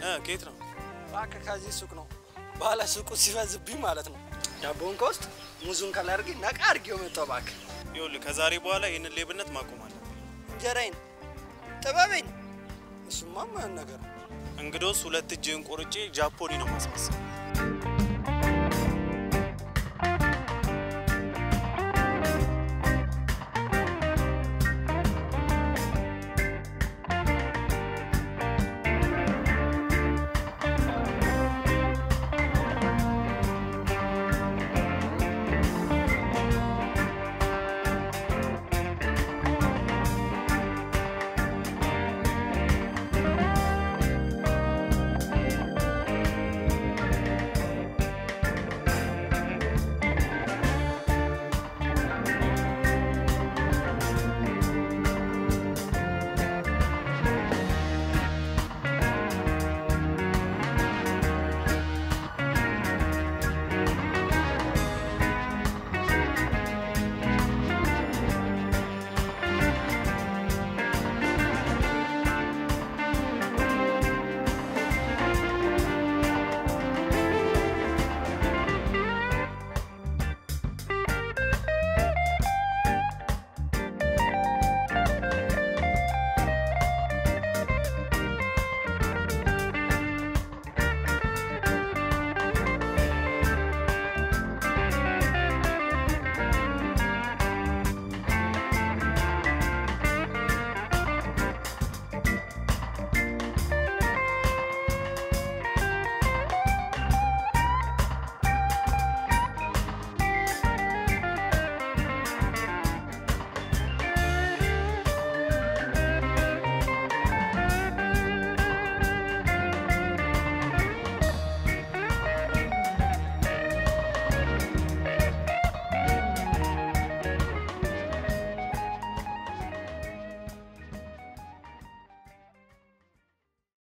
ከየት ነው? እባክህ ከዚህ ሱቅ ነው። ባለ ሱቁ ሲፈዝብኝ ማለት ነው። ዳቦውን ከውስጥ ሙዙን ከላይ አድርጌ ነቃ አድርጌው መጣሁ። እባክህ ይኸውልህ ከዛሬ በኋላ ይህንን ሌብነት ማቆም አለ። እንጀራዬን፣ ጥበቤን እሱማ ማን ነገር ነው። እንግዶስ ሁለት እጅህን ቆርጬ ጃፖኒ ነው ማስመሰል።